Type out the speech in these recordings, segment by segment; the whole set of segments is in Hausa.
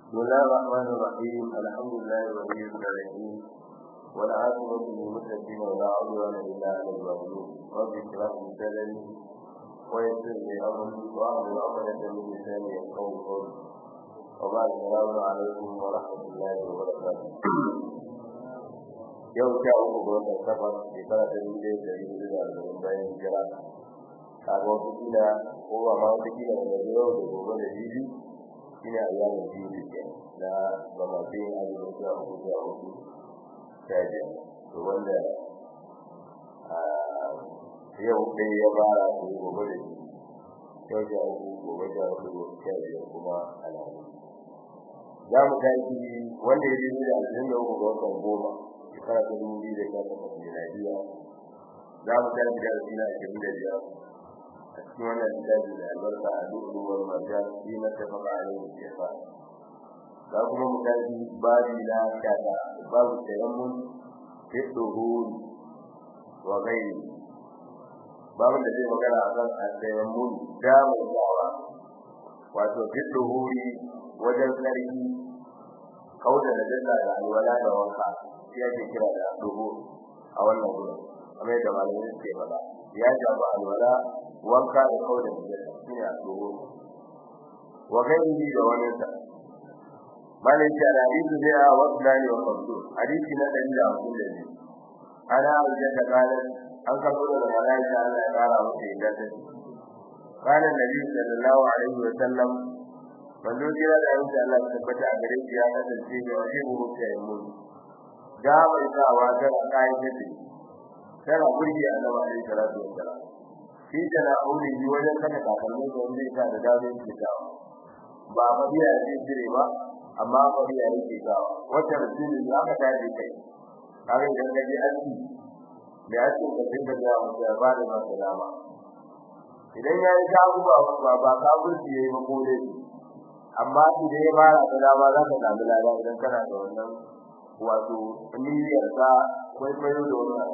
بسم الله الرحمن الرحيم الحمد لله ولي الصالحين والعاقبة للمتقين ولا عدوان إلا على الظالمين رب اشرح لي صدري ويسر لي أمري واحلل عقدة من لساني يفقهوا قولي وبعد السلام عليكم ورحمة الله وبركاته yau sha uku ga watan safar shekara ta dubu ɗaya da dubu da arba'in bayan hijira kaga wata kila ko ba ma wata kila daga yau da gobe da jibi shine a yanar biyu ke na gamafe azumin sha uku sha uku sha biyar to wanda yau ɗaya ya fara ko gobe da jibi yau sha uku gobe sha uku sha biyar kuma alhamis za mu tashi wanda ya je da ashirin da uku ga watan goma shekara ta dubu biyu da sha takwas miladiya za mu tashi da ashirin ashirin da biyar a cikin wannan littafi da albarka a duk ruwan marjan shi na tafaka a yau da fa za kuma mu tashi babi na shata babu tayammun fi duhuri wa gairi babin da zai magana a kan tayammun damar dawa wato fi duhuri wajen sarki kauda da dalla da alwala da wanka shi ake kira da duhu a wannan gurin kamar yadda malamai suke faɗa ya shafi alwala wanka da kauda da dalla shi ne a duhu wa gairi da wani sa malin shi da hadisi ne a wasu dani wa kamsu hadisi na ɗari da hamsin da biyu ana hujjar da kanan an karɓo da malaika Allah ya ƙara masa yadda ta ce قال النبي صلى الله عليه وسلم manzo jira da yanzu Allah ya tabbata a gare shi ya kasance da wani mu ke mu da bai sa wa da kai da shi sai burgi annabi alaihi salatu wassalam shi da na aure yi wajen kada kakanni da wanda ya da dawo shi da ba mabiya ya jire ba amma mabiya yake gawa wata rasuli ya ka tafi kai kare da gaji aski da aski da dinga da ya ba da masa dama idan ya yi ta ba ba ka burgi yayi ba ko dai amma idan ya fara da dama za ka samu lada idan kana da wannan wato niyyar ka kwaikwayo da wannan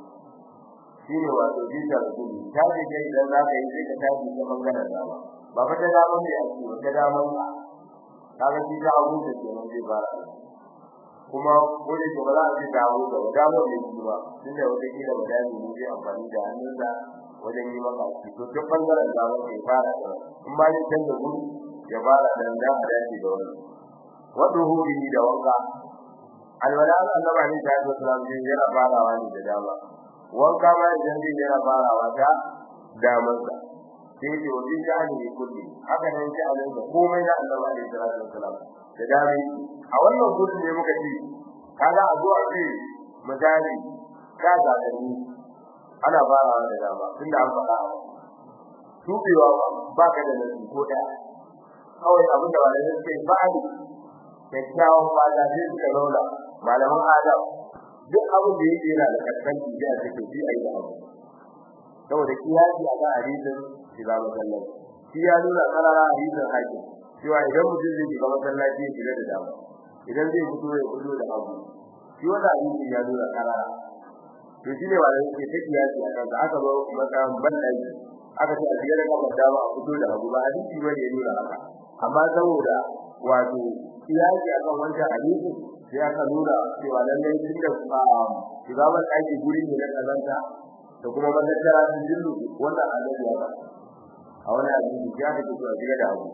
shine wato bisa da gudu ta ce kai idan za ka yi sai ka tafi ta bangaren dama ba fa ta dama ne a cikin ta dama ka kaga shi ta abu da ke nan zai fara kuma wani ke ba za a ce ta abu da dama ne shi ba tunda wata kila ba da ne zai amfani da hannunsa wajen yi maka shi to duk bangaren dama ke fara in ba ne canza gudu ya fara dan da dace da wannan wato huri da wanka alwala annabi ne da Allah sallallahu alaihi yana farawa ne da dama wanka ma idan zai yana farawa da daman sa sai da wani jani ne kulli haka nan sai Allah da komai na annabi ne da Allah sallallahu da dami a wannan gudu ne muka ce kaga a zuwa ce misali ka ga gani ana farawa da dama tunda an faɗa tubewa ba ka da nasi ko daya kawai abin da wani suke ba'ali kyakkyawan fata sai suka zauna malaman adam duk abin da yake yana da kaskanci da ake to shi ayi da abu saboda kiyasi a ga hadisin shiga masallaci shi ya nuna karara hadisin hakim cewa idan mutum zai shiga masallaci ya shiga da dama idan zai fito ya fito da abu shi wannan hadisin ya nuna karara to shi ne wanda yake ta kiyasi a kansa aka zo makaran bandaki aka ce a shiga da kafar dama a fito da abu ba hadisi bane ya nuna haka amma saboda wato kiyasi akan wancan hadisi sai aka nuna cewa lallai tun da shiga ban aiki guri ne na kazanta da kuma mazakara sun dillu wannan annabi ya ba a wani hadisi ya da cewa shiga da abu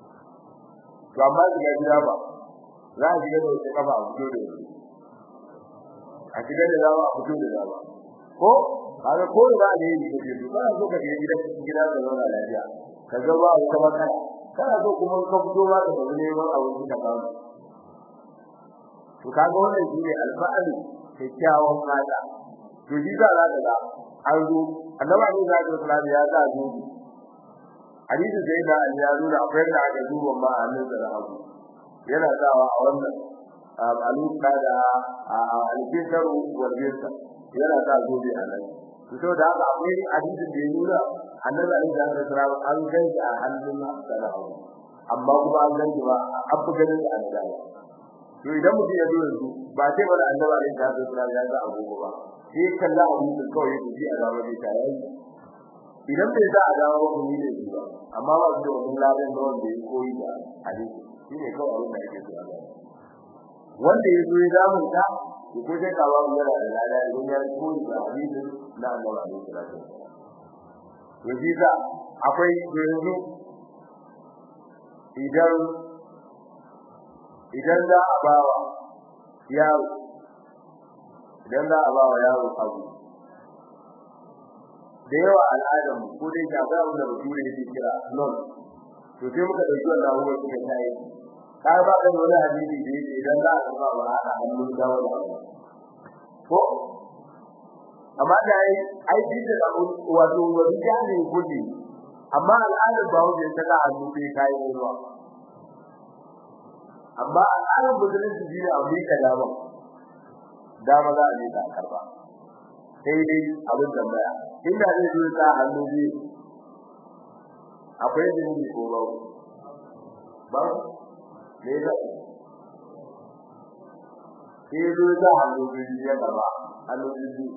to amma shiga gida ba za a shiga da wata kafa a fito da wani a shiga da dama a fito da dama ko kaga ko da ne yi kake so kana so ka je gidan gida da zauna lafiya ka ga ba wata matsala kana so kuma ka fito ba ka tafi neman abinci ka samu to kaga wannan shine alfa'al kyakkyawan fata to shi za ka ga an zo annabi ne za ka kula ya za zo hadisi sai da an ya nuna akwai da aka duba ma a nan da hagu yana sawa a wannan aluka da alkisaru wal bisa yana sa zobe a nan to da haka akwai hadisin da ya nuna annabi alaihi salatu an ganshi a hannun sana amma kuma an ganshi ba an fi ganin da annabi to idan mutum ya zo yanzu ba sai bada annabi alaihi salatu wasallam ya ga agogo ba sai kalla hadisin kawai ya ji a zama dai ta yayi idan bai sa a dawo ba kuma ne ba amma ba su da wannan ladan da wanda ya koyi da hadisi shine kawai abin da ake so Allah wanda ya zo ya zamu ta ko sai ka ba mu yana da lada idan ya koyi da hadisi na Allah alaihi salatu to shi da akwai yanzu idan idan za a bawa yaro idan za a bawa yaro abu da yawa al'adar ko dai ga ba wanda bature yake kira non to sai muka dauki wannan abubuwa suka tayi ka ba da wani hadisi da yake idan za a ba wa hada hannun dawo da ko amma da ai ai dinda da wato wani jani kudi amma al'adar ba wanda ta ga hannu sai kai ruwa amma al'adar musulunci shi ne abu ka dama dama za a ne ta karba sai dai abin tambaya inda zai zo ta hannu biyu akwai jini ko ba ba ne da sai zo ta hannu biyu ya karba hannu biyu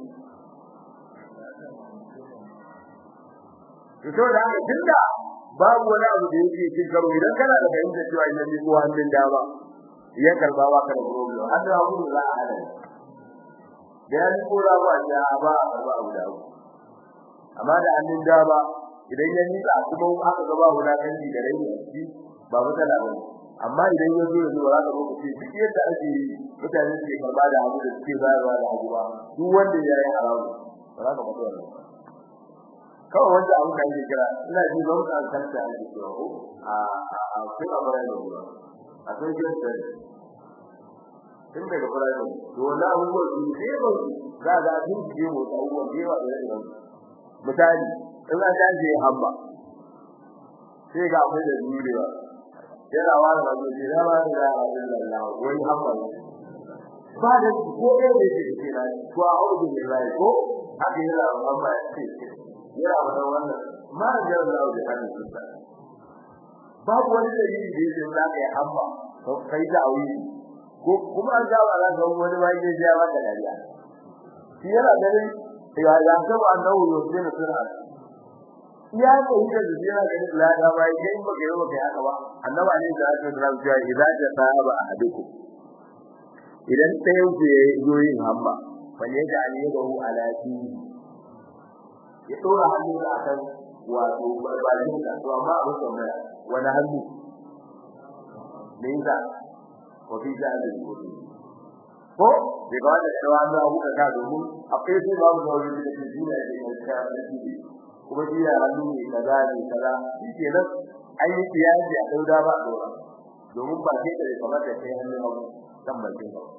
to da haka tunda babu wani abu da yake cin karo idan kana da fahimtar cewa idan ni ko hannun dama ya karba ba ka da problem har da abu za a hada da ya ko da ba ya ba ba abu da abu amma da hannun dama idan ya nika kuma aka ga babu na kanji da rai shi ba matsala ba amma idan ya zo ya zo za ka zo ce duk yadda ake yi mutane suke karba da abu da suke bayarwa da abu ba duk wanda ya yi haramu ba za ka fito da kawai wanda abu da yake kira ina ji ban kan kanta ake cewa ko a a kuma bara da ruwa a sai gidan da tun daga fara da to wala abubuwa su ne ba za ga sun ji mu da abubuwa da yawa da yawa misali in an dace hamba sai ga mu da durewa yana wani da durewa da ba da Allah wani hamba ba da ko ɗaya da yake kira ko a audu billahi ko haka yana hamba ce yana wannan wannan ma da Allah da hannun sa babu wani dalili da yake za ka yi amma to kai da aure ko kuma an ga wala ga wani ba yake ya ba da dariya shi yana ganin ya ya ga ba annabi yau sai na sura ya ko yi da yana ganin la da ba yake in ba ga yau kai haka ba annabi ne da aka da cewa idza ja sahaba ahadukum idan sai ya zo yin hamma wani ya ga ne ga hu alati ya dora hannu da akan wato barbarin ka to amma abin tambaya wani hannu me yasa ko fi da da ko bai ga da cewa da abu ka domin akwai sai babu da wani da ke jira da ke ka da shi kuma shi ya hannu ne kaza ne kaza shi kenan ai yi tiyaji a dauda ba dora domin ba sai da kamar da kai hannu abu kan bakin ba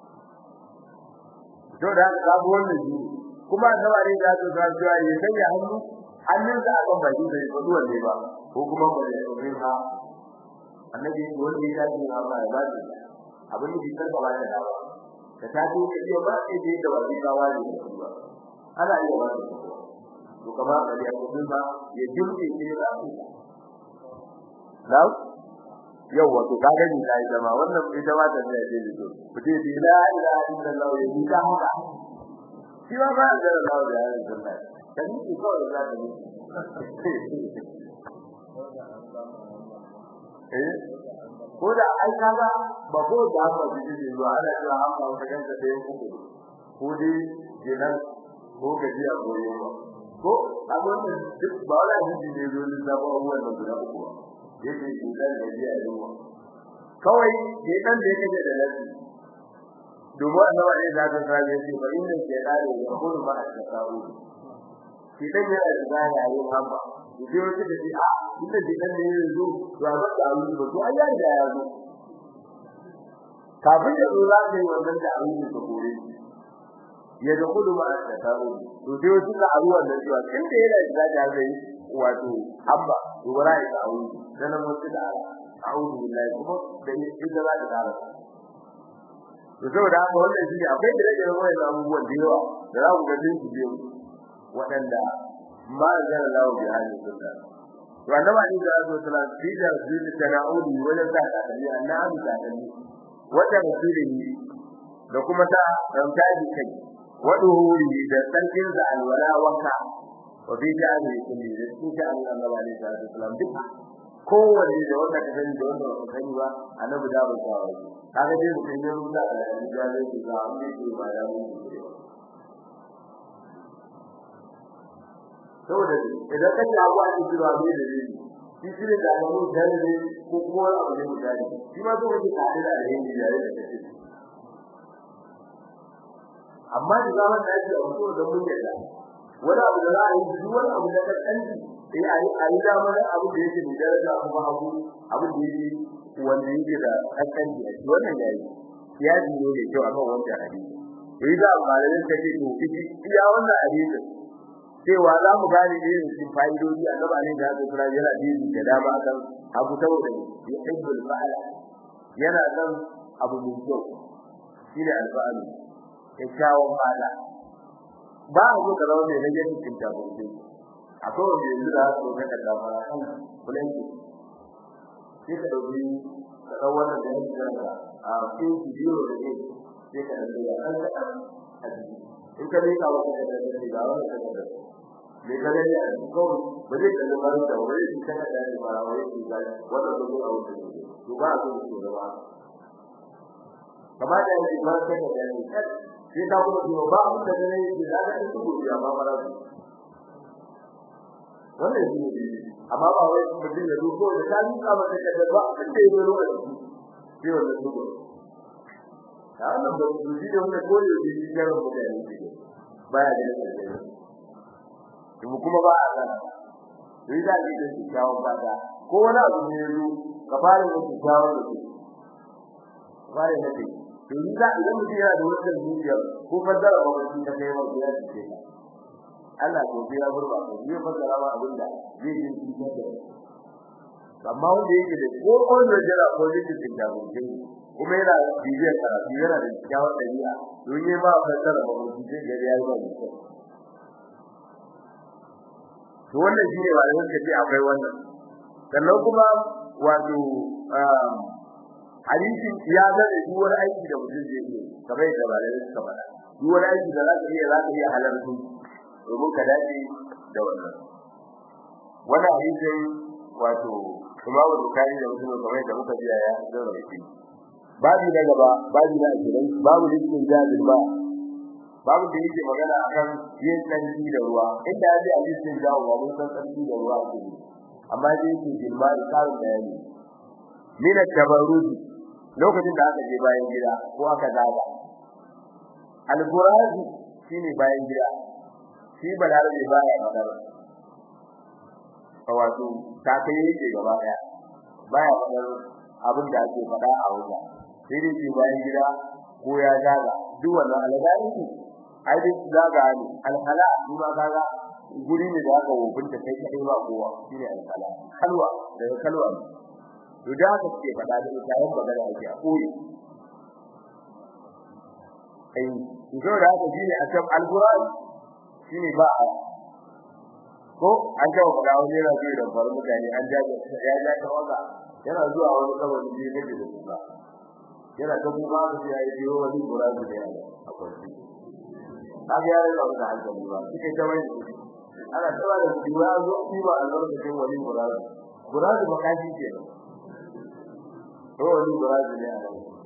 to da ka ga wannan shi kuma sabare da su ga cewa ya sanya hannu hannun da aka baki da ko duwan ne ba ko kuma ba da yin ha annabi wanda ya yi ha ba ba abin da bisan ba da dawa da ta ko da yau ba sai da ba da dawa ne ba ana yi ba to kamar da ya ko ba ya jumke shi da su now yau wato kaga ni dai zama wannan ita ba ta da yake to kuje bi la ilaha illallah ya yi ta haka shi ba ba da Allah da ya sunna dan ni ko da za ta eh ko da ai kaga ba ko da ba ji ji zuwa ana cewa an ba ta ganta da yanku ko dai jinan ko gajiya ko yawa ko abin da duk ba wala ji ne zo da ba wannan da guda uku ba yake jinan gajiya yawa kawai jinan da yake da lafiya domin annabi ne da ta sage shi fa inda ke dare ya kullu ma at-tasawu shi dan yana da zaya yayin hamba shi wata da shi a inda jinan ne yanzu to a ba da aure ba to ai ya da ya zo kafin ya zo za ka yi wannan da aure ka kore ya da kullu ma at-tasawu to sai wasu ka aru wannan cewa inda yana da zaya zai wato hamba to bara ya aure dan mutu da a'udhu billahi kuma da ita za ta dara to saboda haka wannan shi akwai da rage wannan abubuwan da yawa da za ku ga din su biyu waɗanda ma da Allah bi hali sunna to annabi ne da Allah ta fi da shi da na'udi wajen da ta dalili annabi da dalili wata rasulihi da kuma ta ramtaji kai waduhuri da sarkin da alwala wanka wa bi ja'ali kulli da su ta Allah ne da Allah duka kowanne da wanda ka sani da wanda ka sani ba annabi da ba ta wani kaga dai mutum ya rubuta alhaji ya zai ce ga amma ce ba ya mutu ne saboda idan ka ji abu a cikin ruwa ne da ne shi shi ne da alamu jari ne ko kuma wani abu ne misali shi ma so kake tare da alheri da ya da amma da zaman da yake a wato da mun yadda wani abu da za a yi duk wani abu da ka kanji sai a yi a yi dama da abu da yake da daraja kuma abu abu da yake wanda yake da kankanci a shi wannan yayi ya ji ne da kyau akan wancan hadisi to yi da malamin ka ce to kiji iya wannan hadisi cewa za mu gane irin cikin fa'idodi a gaba ne da haka sura yana biyu da dama kan abu saboda ya hibbul fa'ala yana kan abu mai kyau shine alfa'alu kyakkyawan fada ba a zo ka zama mai rage cikin tabbacin akwai wanda yanzu da su ga da dama kan kullun sai ka dauki ka dau wannan da yake da a cikin bidiyo da ne sai ka dauki ya kan ka in ka leka wa ka da da ga wannan ka da me ka gani a ko ba zai kalli ba da wani shi ka da da ba wai shi ga wannan da zuwa wuce to ba a zo su da ba kamar da yake ba ka da da sai ka kuma ba abin da ne da da su godiya ba mara wannan shi ne amma ba wai mutum ya duko da ta yi kama da kada ba abin da yake lokaci sai wannan duko ta wannan ba su ji da wannan koyo da shi ya rubu da shi baya da shi to kuma ba a sana sai da shi da kyawun bada ko wani abu ne yazo ka fara da kyawun da shi fara da shi to ni da idan mutum yana da wannan zuciya ko fadara ba wani da kai wani ya ce Allah ko ya burba ko zai fasara ma abin da zai yi cikin da amma wanda yake da ko on da jira ko yake cikin da mutum kuma yana bibiyar karatu yana da kyawun dabi'a don yi ma fasara ba mutum zai ga ya yi ba mutum to wannan shine ba da kace akwai wannan sannan kuma wato hadisi ya ga duk wani aiki da mutum zai yi kamar da ba da suka faɗa duk wani aiki da za ka iya za ka iya halarta domin ka dace da wannan wannan hadisin wato Imam Bukhari da Muslim kamar da muka ji ya zauna yake babu na gaba babu na akirai babu listin jabir ba babu da yake magana akan yin tsarki da ruwa inda ya ji hadisin jawo ba mun san tsarki da ruwa ake yi amma dai yake jilma da karin bayani min at-tabarruz lokacin da aka je bayan gida ko aka daga al-burazi shine bayan gida shi balarabe baya magana wato ta kai yake gaba daya baya fadar abin da ake fada a wajen sai dai shi bayan gida ko ya zaga duk wannan algari ne ai dai zaga ne alhala kuma kaga guri ne da aka wubunta kai kai ba kowa shine alhala kalwa daga kalwa to da aka ce fada da ita yan magana ake a koyi ai to da aka ji ne a kan alqur'ani shine ba a ko an ga wala wani yana zuwa da faru mutane an ja ya ja ta waka yana zuwa wani kawai ne ne da kuma yana ta kuma da ya yi biyo wani qur'ani da ya a kwanci kaga ya rika da hankali ba kike ta wani ana tsara da diwa zo shi ba a lokacin wani qur'ani qur'ani makashi ke to wani qur'ani ne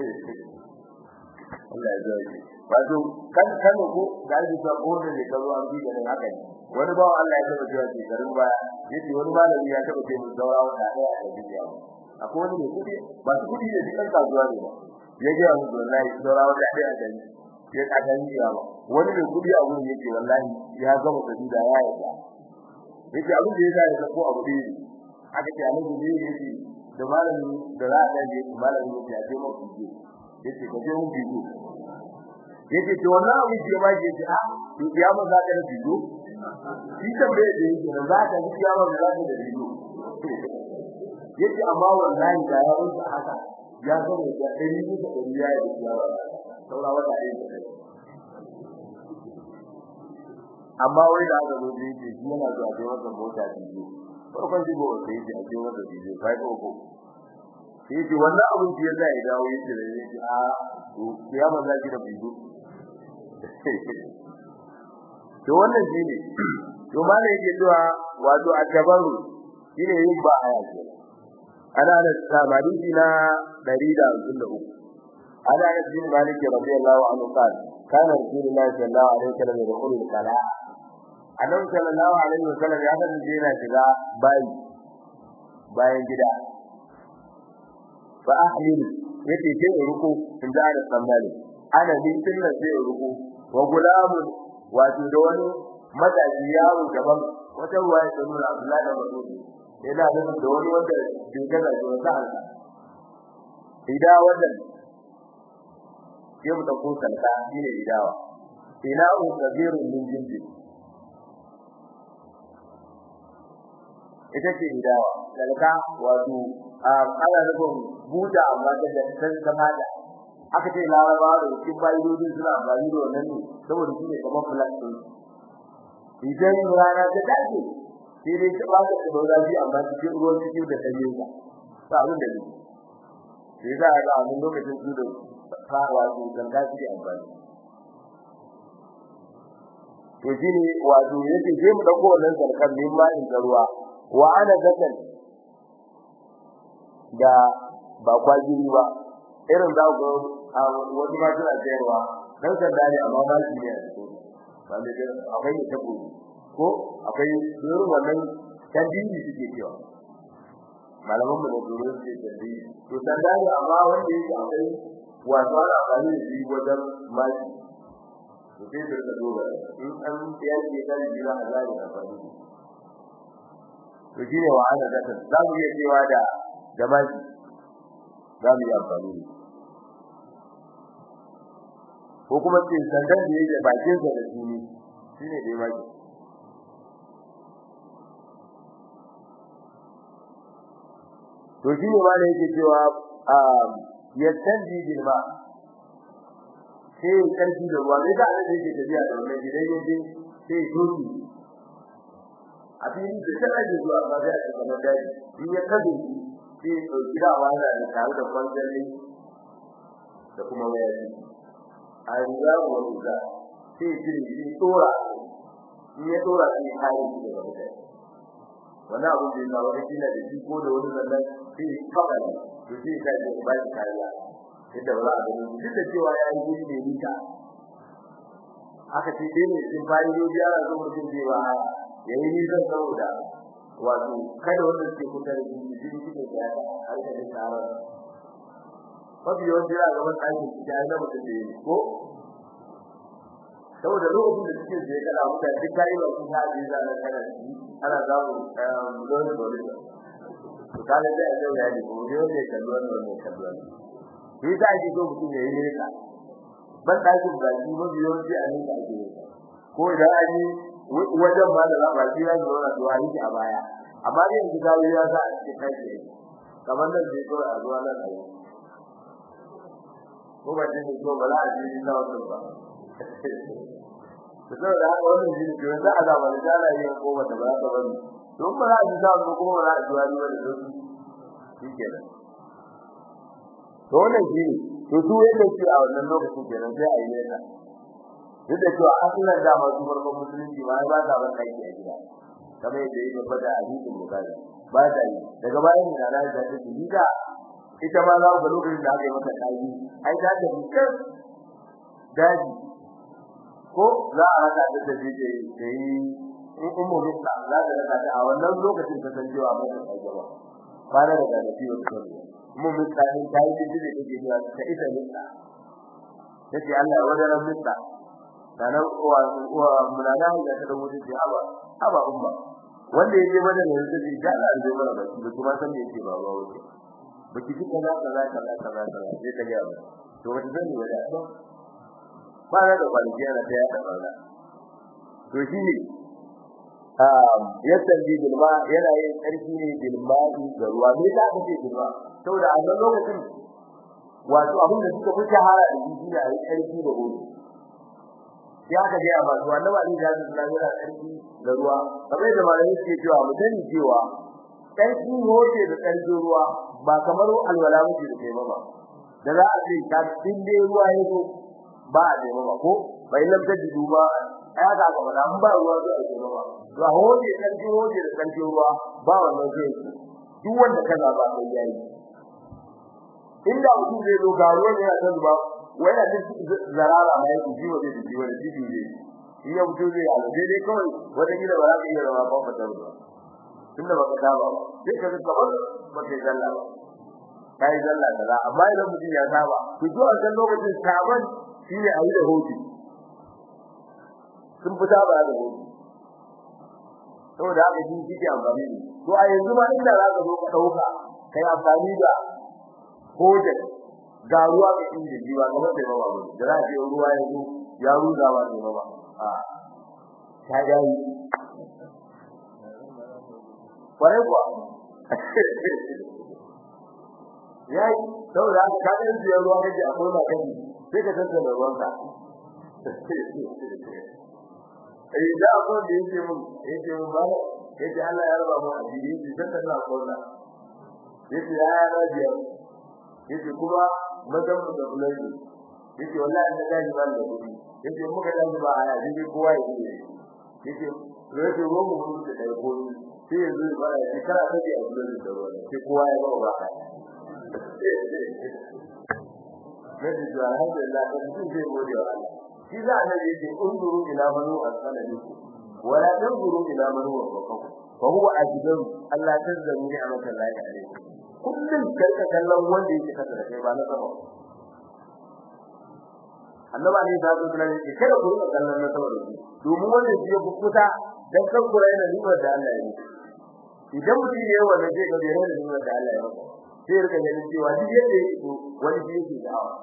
Allah ya zai wato kan kan ko da ji ta ko da ka zo an bi da haka ne wani bawo Allah ya taba cewa ce garin baya yace wani malami ya taba ce mun daura wata daya a duniya akwai wani mai kudi ba su kudi da cikin kasuwa ne ba ya ga mu wallahi daura wata daya a duniya ya ka dan jiya ba wani mai kudi a wurin yake wallahi ya gama da da ya yi yake abin da ya ga ko abu dai aka ce annabi ne yake da malami da za a je malami ya ce mu kuje yace ka je mu bijo yace to wannan abu ce ma yace a to kiyama za ka da bijo shi tambaye da yake da za ka ji kiyama za ka da bijo yace amma wallahi da ya wuce haka ya ga da dari ne da dari ya yi kiyama saura wata ɗaya da amma wai da aka zo da yake shi yana zuwa da wannan mota bijo farkon jibo sai yake a cikin wannan bijo kai ko ko yake wannan abin da yasa ya dawo yake da yake a to kiyama za ki da bijo to wannan shine to malai yake cewa wato akabaru shine yin ba aya ce ana da sabari na 153 ana da bin malik radiyallahu anhu qala kana rasulullahi sallallahu alaihi wasallam yadkhulu al-qala annabi sallallahu alaihi wasallam ya kasance yana shiga bayi bayan gida fa ahlil yace sai ruku in da da sambali ana bin tillan sai ruku wa gulamun wato da wani matashi yaro gaban wata ruwa ya nuna Abdullahi da Mas'ud yana nufin da wani wanda bai gaza da wata halka idan wannan ke mu dauko salka shine idawa ina u kabirun min jinji ita ce idawa salka wato ana nufin buta amma da san samada aka ce larabawa da cikin bayyodin suna amfani da wannan ne saboda shi ne kamar plastic idan rana ta dace sai dai ta ba ta da zafi amma cikin ruwan cikin da ta yi ba abin da ne sai za a ga a lokacin su da fara su ganga su amfani to shine wato yake je mu dauko wannan zarkan ne ma in ruwa wa ana zakan da ba kwajiri ba irin za ku a wani ma suna sayarwa dan sanda ne amma ba shi ne a cikin wanda da akwai ne tabo ko akwai irin wannan tandini suke cewa malaman mu da dole suke tandini to sanda ne amma wanda yake akwai wato ana amfani da shi wajen maki to sai da ka dora in an ya ce da jira Allah ya amfani to shine wa ana da za mu iya cewa da da maki za mu yi amfani da ko kuma ce sandan da yake bakin sa da shi shine dai maki to shine ma da yake cewa yastanji bil ma sai karfi da ruwa sai da Allah yake tafiya da wannan gidan yaje sai doki a cikin da sai da zuwa ba da kuma dai in ya kabe sai gida wanda da tare da kwanjali da kuma wayar a riga wa riga sai jiri shi tora in ya tora sai kai shi da mutane wannan abin da ya wani kila da shi ko da wani zannan sai fada to sai kai da ba shi kariya inda ba za a gani duk da cewa ya yi guri ne nita aka ce dai ne sun bayi yobi ana zo mutum zai ba ya yi nisan saboda wato kada wanda suke kusa da jini jini suke da ya har da tsara mafi yawanci yana gaban ɗakin ciki a zama da yi ko saboda lokacin da suke zai kada mutane duk kayi ba sun ha zai zana kana ana samun dole dole to kaga da yau ya ne ko yau ne kalluwan ne kalluwan shi za ki so mutum ya yi nesa ban ɗakin ba shi mafi yawanci a nesa ake yi ko idan an yi wajen ba da raba shi ya zo na zuwa yi a baya amma dai yanzu kawo ya sa a cikin kai ne kamar nan zai kawai a zuwa nan a yi ko ba ce ko ba za a ji na wannan ba to saboda haka wannan shi ne za a zama da jana yin ko ba ta ba ta bane don ba za a ji sa ko ba za a ji wani wani don shi kenan to wannan shi to su yadda su a wannan lokacin kenan sai a yi nesa duk da cewa asalin da masu farkon musulunci ma ba ta ban aiki a gida kamar yadda yake fada a hadisin bukari ba ta yi daga bayan da na da take gida ita ma za ku ga lokacin da aka yi mata kaji ai ta ta fitar daji ko za a raka ta da je da yi in ummu bisa za ta raka ta a wannan lokacin ta san cewa ba ta kai gaba ba da daga da ciwo ta mun mutane ta yi jiji da take cewa ta ita mutsa take Allah wajen mutsa sanan uwa uwa munana da ta dawo da haba haba umma wanda yake bada ne da shi da Allah zai mana baki da kuma san me yake ba ba wuce baki ji kaza kaza kaza kaza kaza sai ka ga to wata zan yi da ba ba da kwaliji yana da ya da ba to shi ne um yasan bi bilma yana yin karfi ne bilma'i da ruwa me da kake bilma saboda a wannan lokacin wato abin da suka fi shahara da shi ne a yi karfi da ruwa ya ka ga ba ruwa na wani da Allah yana karfi da ruwa kamar da malami suke cewa mu sani cewa karfi hoce da karfi ruwa ba kamar alwala muke da kai ba da za a ce ka dinde ruwa ya zo ba a da ba ko bai lam ta dudu ba ya ga ga ba ba ruwa zo a ce ba to a hoce karfi hoce da karfi ruwa ba wannan zai duk wanda ka zaba sai yayi inda mutum zai zo ga ruwan yana ta zuba wai yana ta zarara mai ku jiwa da jiwa da jibi ne in ya mutum zai yi dai kawai wata gida ba za ka iya zama ba ba ta ruwa tunda baka saba ba sai ka ga kamar ba kai zalla ba kai zalla kaza amma idan mutum ya saba to zuwa kan lokacin saban shine ayi da hoti sun fita ba da hoti saboda haka shi kike amfani da to a yanzu ma inda za ka zo ka dauka kai amfani da hojen ga ruwa ga inda jiwa kamar da bawa ba da za ka yi ruwa yanzu ya ruza ba ne ba a ta yayi kwarai kuwa yayi saboda haka ka ɗan siya ruwa kaje a kona kaji sai ka tantance da ruwanka eh da akwai da yake mun yake mun ba yake Allah ya raba mu addini shi dan kana kona yake ya ya rabiya yake kuma madan da bulai yake wallahi da dai ba da kudi yake muka da ba aya dai kowa yake yake rage ruwan mu da dai ko sai yanzu ba ya shekara ta biya bulai da ruwa sai kowa ya ba ba Nabi da alhamdulillah kan sun zai gode wa Allah shi za a nabi yake unduru ila manu asalabiku wala tanzuru ila manu wa faqahu fa huwa ajdaru Allah tazzamu ni'matan lahi alayhi kullun karka kallon wanda yake kasa da kai ba na sama annaba ne da zuwa ne ke kada ku rika kallon na sama da ku domin wanda shi ya kukuta dan kan kura yana ni'mar da Allah ya yi idan mutum ya yi wannan zai ga bai da ni'mar da Allah ya yi sai rika ganin cewa duk yadda yake to wani shi yake da hawa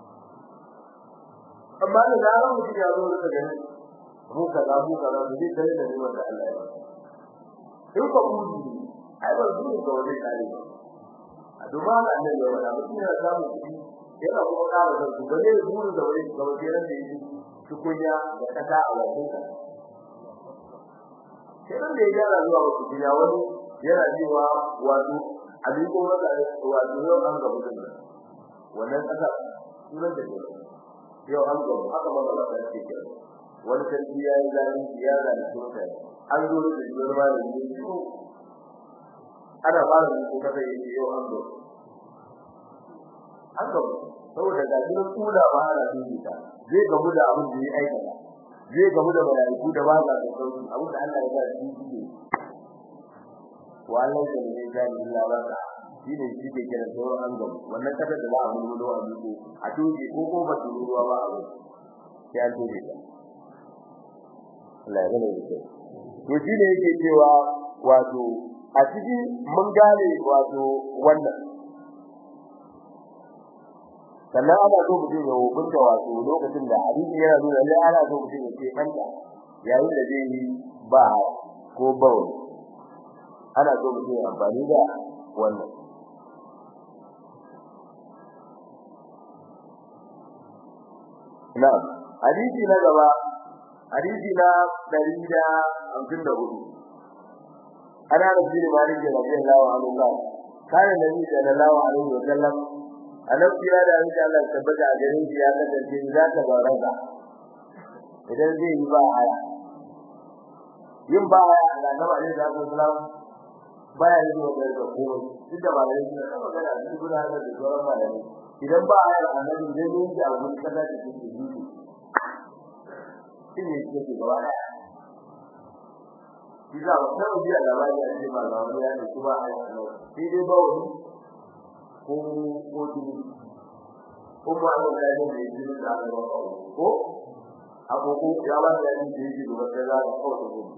amma da zaran mutum ya zo rika ganin mu kaza mu kaza mu dai dare da ni wanda Allah ya yi in ko mu ai ba zuwa ga wani kare ba a duma da annabi ya wada mutum ya samu kudi yana kuma ƙara da su ba zai zuwa da wani ga wani ran da yake tukunya da kasa a wajen ka sai da ya gyara zuwa wasu tukunya wani yana cewa wato abin ko maka wato yau an ga mutum wannan kasa sunan da ne yau an ga haka ba ba ta ce ke wani sarki ya yi zalunci ya zalunci mutane an zo da jiyar ma da ne ko ana fara da ko kaza yake yau an ga an ga saboda ga jinin kula ba ana dubita zai gamu da abin da ya aikata zai gamu da malaiku da ba za su sauki abin da Allah ya ba shi shi wallan da ne zai illa baka shine shi ke kira sauran an gamu wannan kada da za a mulmulo a duko a tuji ko ko ba su ruwa ba a sai an tuji ta Allah ya gane shi to shi ne yake cewa wato a ciki mun gane wato wannan sannan ana so mutum ya hukunta wato lokacin da hadisi yana nuna lallai ana so mutum ya ce manta yayin da zai yi ba ko bawo ana so mutum ya amfani da wannan na'am hadisi na gaba hadisi na 154 ana rabbi da malik radiyallahu anhu ka kana nabi sallallahu alaihi wa sallam annabi ya da insha Allah tabbata a garin shi ya kasance za ta baraka idan zai yi ba haya yin ba haya da annabi alaihi wasallam baya yi wa da komai duk da malai ne da magana da guda da sauran malai idan ba haya annabi zai yi da abu kaza da yake yi shi ne yake gaba daya Bisa wannan biya da bani a cikin malamu ya ne kuma a yau sai dai ba wani ko ko dini ko ba da da ne da yake da ba ko abu ko ya ba da ni da yake da wata da ko to ko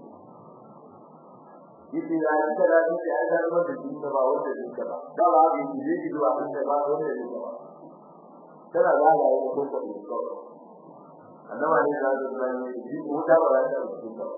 yake ya yi da ni da ya da wata din da ba wanda din ka ba da ba ga ni da yake da wata ba wanda din ka ba kana da ga ko ko ko annabi ne da da ni ji ko da ba da din ka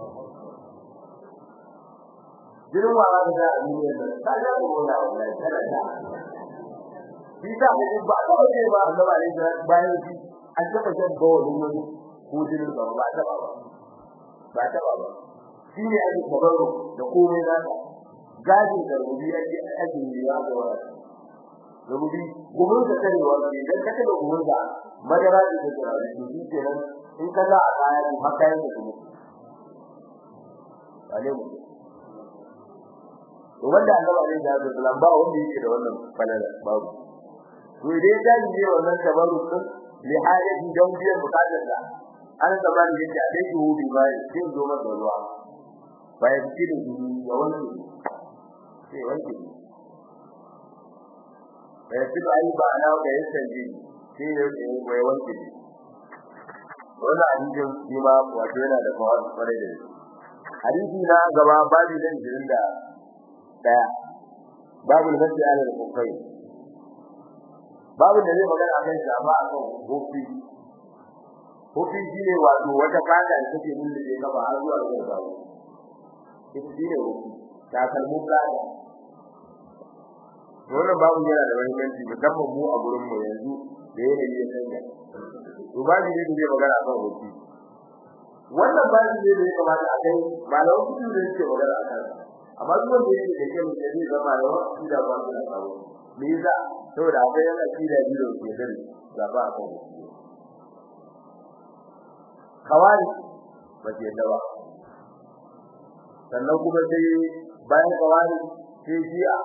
jirin wa da da ni da ta ga ko da wallahi kana da shi da mu ba ta ba ba annabi ne da bayan shi an taba shan bawo din wani ko jirin ba ba ta ba ba ta ba shi ne ake tabarro da komai da gaji da rubi ake ake yiwa da wani rubi gumin da karewa ne dan ka da gumin da madara da da shi kenan in ka za a kaya ku haka yake kuma ale mu to wanda Allah ne da Allah ba wanda yake da wannan falala babu to idan ya ji ne wannan tabarruk din li hajati don biyan bukatar da an zama da yake a dai hu bi bai sai zo masa ruwa bai ci da shi ya wanke sai wanke bai ci bai ba na ga yasan ji sai ya bai wanke wannan hadisin shi ma wato yana da kawai kwarai da hadisi na gaba babu da jirin da daya babu da nasi ala da kufai babu da zai magana akan shafa akan hufi hufi shine wato wata fata da take nuna da kafa har zuwa ga gawo ita shine hufi ta kalmu fata wannan babu yana da muhimmanci musamman mu a gurin mu yanzu da yanayi ya canza to babu ne da zai magana akan hufi wannan babu ne da ya kamata a kai malaman kudu da yake magana akan amma duk wanda yake da kai da zai zama da wani da ba da kawo me yasa saboda akwai yana kida biyo ke dare da ba akan hufi kawai ba ke da ba sannan kuma sai bayan kawai sai jiya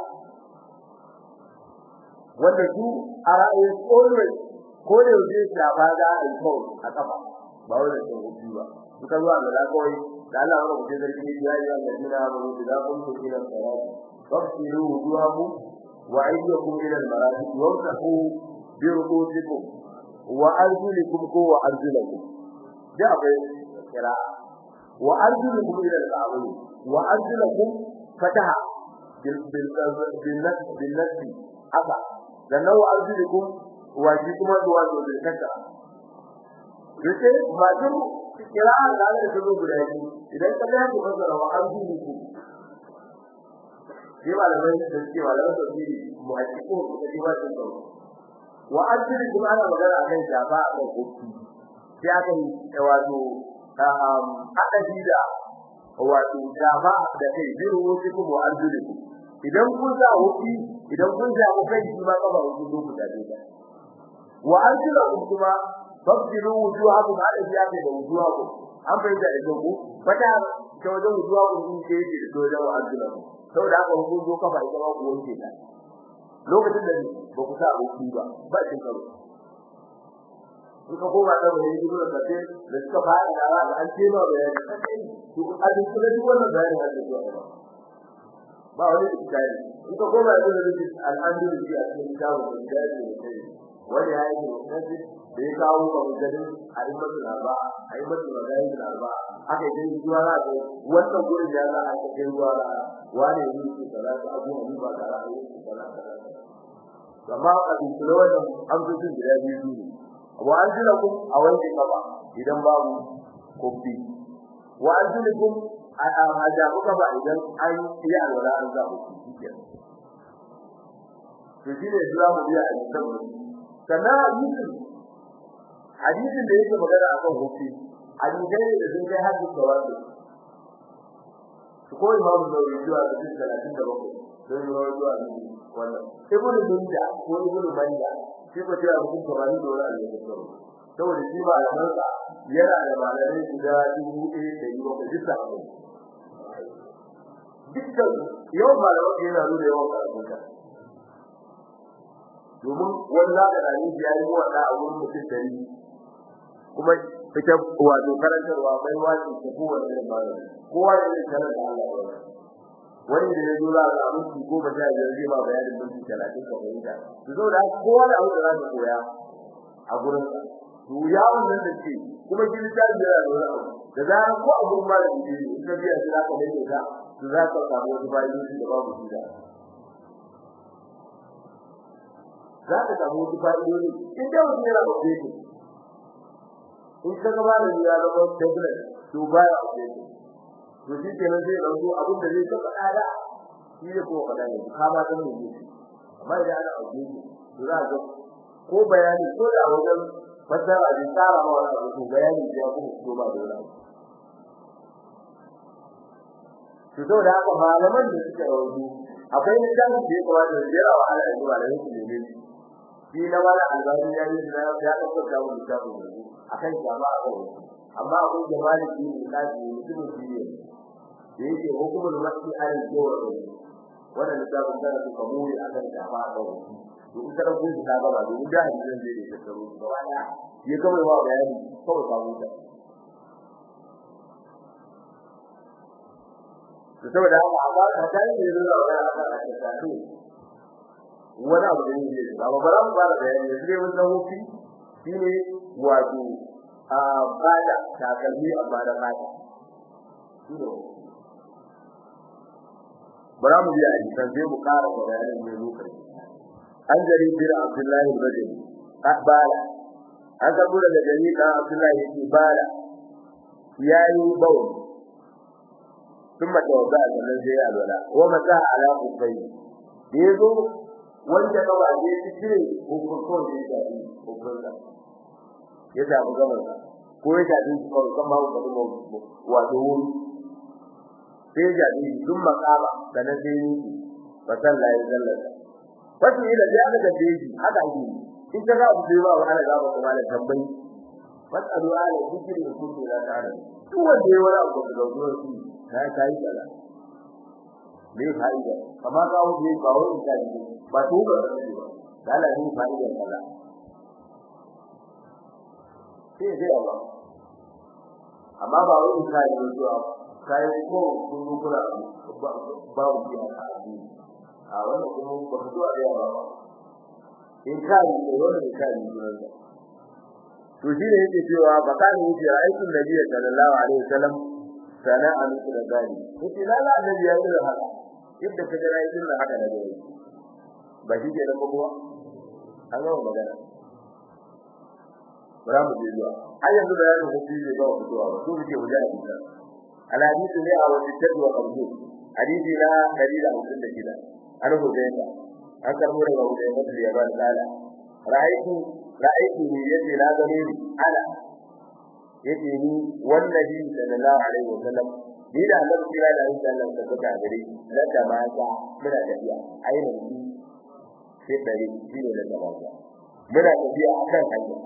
wanda su a ra'ayin always ko da yake shafa da alkawai a kafa ba wanda ke hudu ba suka zuwa da lakawai da Allah wanda kuke zargi ne ya yi Allah dina ba mu da kun ku ila salat fasilu wujuhakum wa ayyakum ila al-marafiq wamsahu bi rukusikum wa arjulikum ko wa arjulakum da abai kira wa arjulukum ila al-ka'bayn wa arjulakum fataha bil bil bil bil haka sannan wa arjulukum wa shi kuma zuwa ga bilkata yace majin kira da da su guda biyu idan ka ga ku fara wa arjulukum shi malamai da suke malamai da su muhaqqiqu da shi ba su wa arjulukum ana magana akan shafa a kan kofi sai aka yi wato haɗa da wato shafa da kai biyu wasu kuma arjulukum idan kun sa wuki idan kun sa ku kai shi ma kaba ku zo ku dade ba wa arjulakum kuma fabdilu wujuhakum ala ziyati da wujuhakum an fahimta da ku fata ta wajen wujuhakum kun ke yi da wajen wa arjulakum saboda haka ku zo kafa ita ma ku wanke ta lokacin da ba ku sa wuki ba ba kin karo suka koma da wani gudu da kace da suka fara da an ce ma bayani to a duk duk wannan bayani da zuwa ba ba wani iskari in ka koma da rubuci alhamdulillah a cikin dawo da dadi da kai wani ya yi mutunci da ya kawo ba mujadin a yi masa larba a yi masa magana da larba aka yi zuwa ra da wannan gurin da za a ta kai zuwa ra wani ne yake kaza da abu ne ba da ra'ayi kaza kaza amma a cikin wannan amsoshin da biyu ne wa anzilakum a wanke kafa idan babu kofi wa anzilakum a jabu ka ba idan an yi alwala an zabu shi to shi ne zuwa mu biya a cikin kana hadisin hadisin da yake magana akan hukunci hadisai da sun kai hadisi da wasu ko imamu da zuwa da cikin 37 don yi zuwa wannan ibnu binda ko ibnu manja shi ko cewa mutum kamar da wani alƙawari saboda shi ba da mansa yana da malamai guda dubu ɗaya da yi bakwai duk sabon dukkan yawan malamai yana nuna yawan karatun ka domin wani za ka ɗani ya yi wata a wurin mutum dari kuma ita wato karantarwa bai wace ta kowane irin malami kowa da zai karar da Allah ya wani da ya zo za a samu su goma sha biyar zai ma bayanin minti talatin ka fahimta su zo da kowa da abu da za ka koya a gurin sa to ya wannan da ce kuma shi littafi yana da wani abu da zarar ko a gurin malami ne in ka biya shi za ka rage ka to za ka samu wasu fa'idoji da babu su da za ka samu wasu fa'idoji in da mutum yana da shi in ka ga malami ya zama tablet to baya update to shi kenan zai dauko abin da zai taba ada shi ne ko kada ne ka ba dan ne amma idan ana auke shi to za ga ko bayani ko da wajen fasara da tsara ma wani abu bayani da ya kuma ko ba da wani to to da haka malaman da suke rawu akwai littafin da ya kamata da jira wa ala zuwa da yake ne shi na wala albani ya yi da ya dauko da wani littafin akan jama'a kawai amma abin da maliki ne kaji mutum shi ne da yake hukumar masu alin kowa wannan littafin tana su kamuri akan shafa a kawai to in kada kun ta gaba domin da hadisin zai da tsaro gaba daya ya gama wa bayani kawai ka huta to saboda haka amma ka tare da zuwa wannan aka aka tafi wani abu da yake da ba bara mu fara bayani da sai mun san hukunci shine wato a bada takalmi amma da fata shine bara mu biya a san sai mu ƙara bayani mai lokaci an jari bir abdullahi bajani bala an karbo daga jari da abdullahi yake bala yayi bawo ثم توضا sannan sai alwala wa mata ala kubai da yazo wanda ba ba zai cire hukuncin da yake hukunta ya da mu gaba ko ya da ko kuma ko kuma wato wuri sai ya da dun makaba sannan sai yi wa sallah ya sallata wato ila da aka da shi haka yi in ka ga abu da ba wani ga ba kuma da tambayi fasalu ala zikri in kuntum la ta'lamun duk wanda ya wani abu da zuwa shi na kai kaza me fa'ida amma ga wani ba wani da shi ba to ba da Allah ne fa'ida kaza sai dai Allah amma ba wani kai ne zuwa kai ko kun kula ba mu ji haka a wannan kuma ba ka zuwa da yawa ba in kai ne wannan kai ne zuwa to shi ne yake cewa ba ka ne yake aikin nabi sallallahu alaihi wasallam sana'a musu da gani yake lalla annabi ya yi haka yadda ka ga aikin da haka da dai ba shi ke da kuma an ga magana bara mu je zuwa har yanzu da yanzu ko shi ba ku zuwa ba to muke wajen hadisi alhadisi ne a wani tadwa qabdu hadisi na 156 an hudayta an karbo daga hudayta da ya ba da ra'aytu ra'aytu ni yace la gane ni ana yace ni wallahi sallallahu alaihi wasallam ni da Allah kira da Allah sallallahu alaihi wasallam gare la da mata muna tafiya aina ni sai dare shi ne da mata muna tafiya akan hanya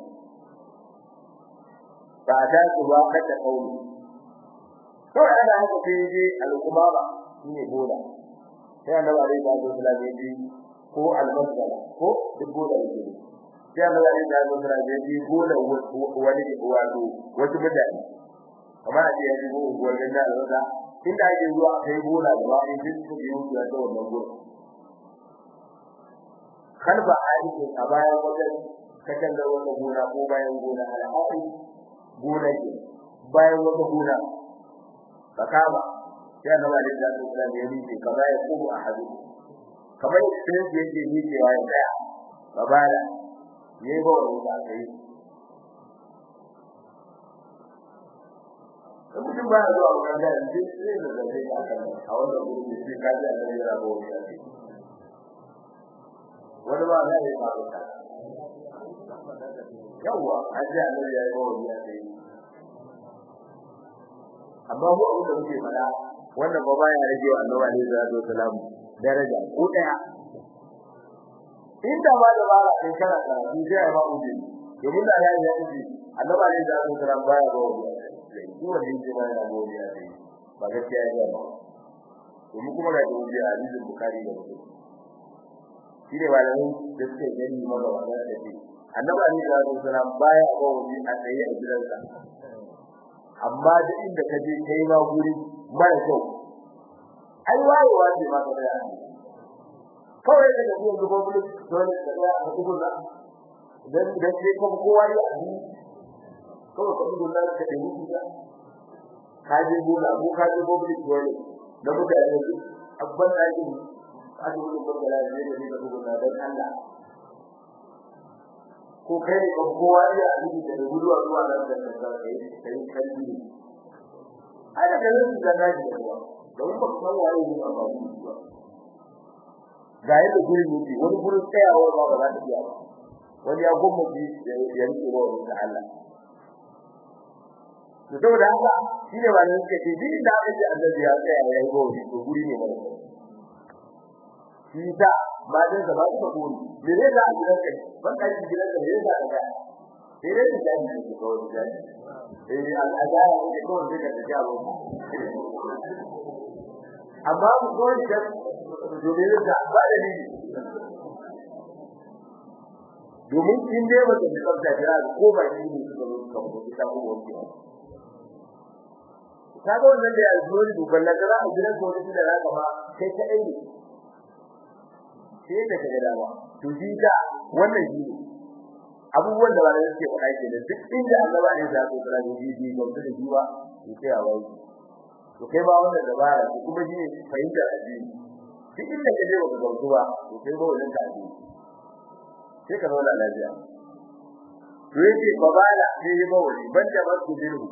ba ta ku ba kada kauli to ana haka sai je al-kumaba shine bola sai annabi alaihi wasallam ya ji ko al-masala ko duk bola yake sai Allah ya da mu da ji bola wani wato wasu mutane kamar a ce ya ji wannan da Allah inda ake zuwa kai bola da ba in duk su yi da wannan bola kalba aiki a bayan wajen kakan da wannan gona ko bayan gona al'adi gona ke bayan wata gona fakama sai Allah ya da mu da ya yi kamar ya kuma a hadu kamar sai yake yi cewa ya tsaya babala yayi ba wani da kai mutum ba zuwa wannan da shi sai da zai ka kan a wannan gurin shi ka ji Allah ya rabo shi wani ba da ya faru ka yawa aje Allah ya yi wani ya sai amma mu abin da muke fada wannan ba ya rage wa Allah alaihi salatu wasalam daraja ko daya inda ma da bara in kana karatu sai ba uji domin da yayi ya uji annabi ne da Allah karam baya ba uji shi wanda yake ba ya ba uji sai ba gaskiya ya ba domin kuma ga uji a hadisin bukhari da muslim shi ne malamin da suke gani maza wannan da shi annabi ne da Allah karam baya ba uji a tsaye a gidansa amma da inda ka je kai ma guri mara kyau ai wayewa ce ma ka da kawai da ga yanzu ko bulu dole ka ga a cikin da dan da ke ko kowa ya yi kawai ka duba da ka yi da ka je gona ko ka je ko bulu dole da mutane su abban da yake a cikin ko da ne da ne da gona dan Allah ko kai ne ko kowa ya yi da guduwa zuwa da da da kai kai kai ai da nan da da ji da ba san waye ne ba ba ga yadda gurin yake wani gurin tsayawa ba ba za ta iya ba wani ya gomma ji ya rike wa da Allah to saboda haka shine wannan suke ce din da aka ce Allah ya tsaya ya yi gobe to guri ne mara shi da ba da da ba ta guri me ne da gidan kai ban kai gidan da ne da ga sai dai da ni ko ko da eh al'ada ne ko da da jawo amma mu ko da to me yasa ba da ni domin in dai ba ta tsafta jira ko ba shi ne suka zo suka mutu ta ko wani ka ga wannan da ya zo ni duban da za a gidan ko da za ka ba kai ka dai ne sai da kaga dama to shi da wannan shi ne abubuwan da ba da suke faɗa ke da duk inda Allah ne ya zo da ji ji ko da jiwa to sai a wai to kai ba wannan dabara ko kuma shi ne fahimtar addini duk inda ka je ba ka ba to kai ba wannan ka addini sai ka zauna lafiya to yake babala sai ya bawali banda ba su diru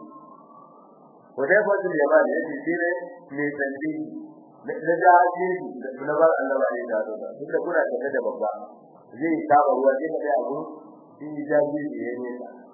ko dai fa sun yaba ne yake shi ne ne santi da jaji da na ba Allah ba ne da to duka kuna da da babba zai saba ruwa sai ka abu shi jaji ne ne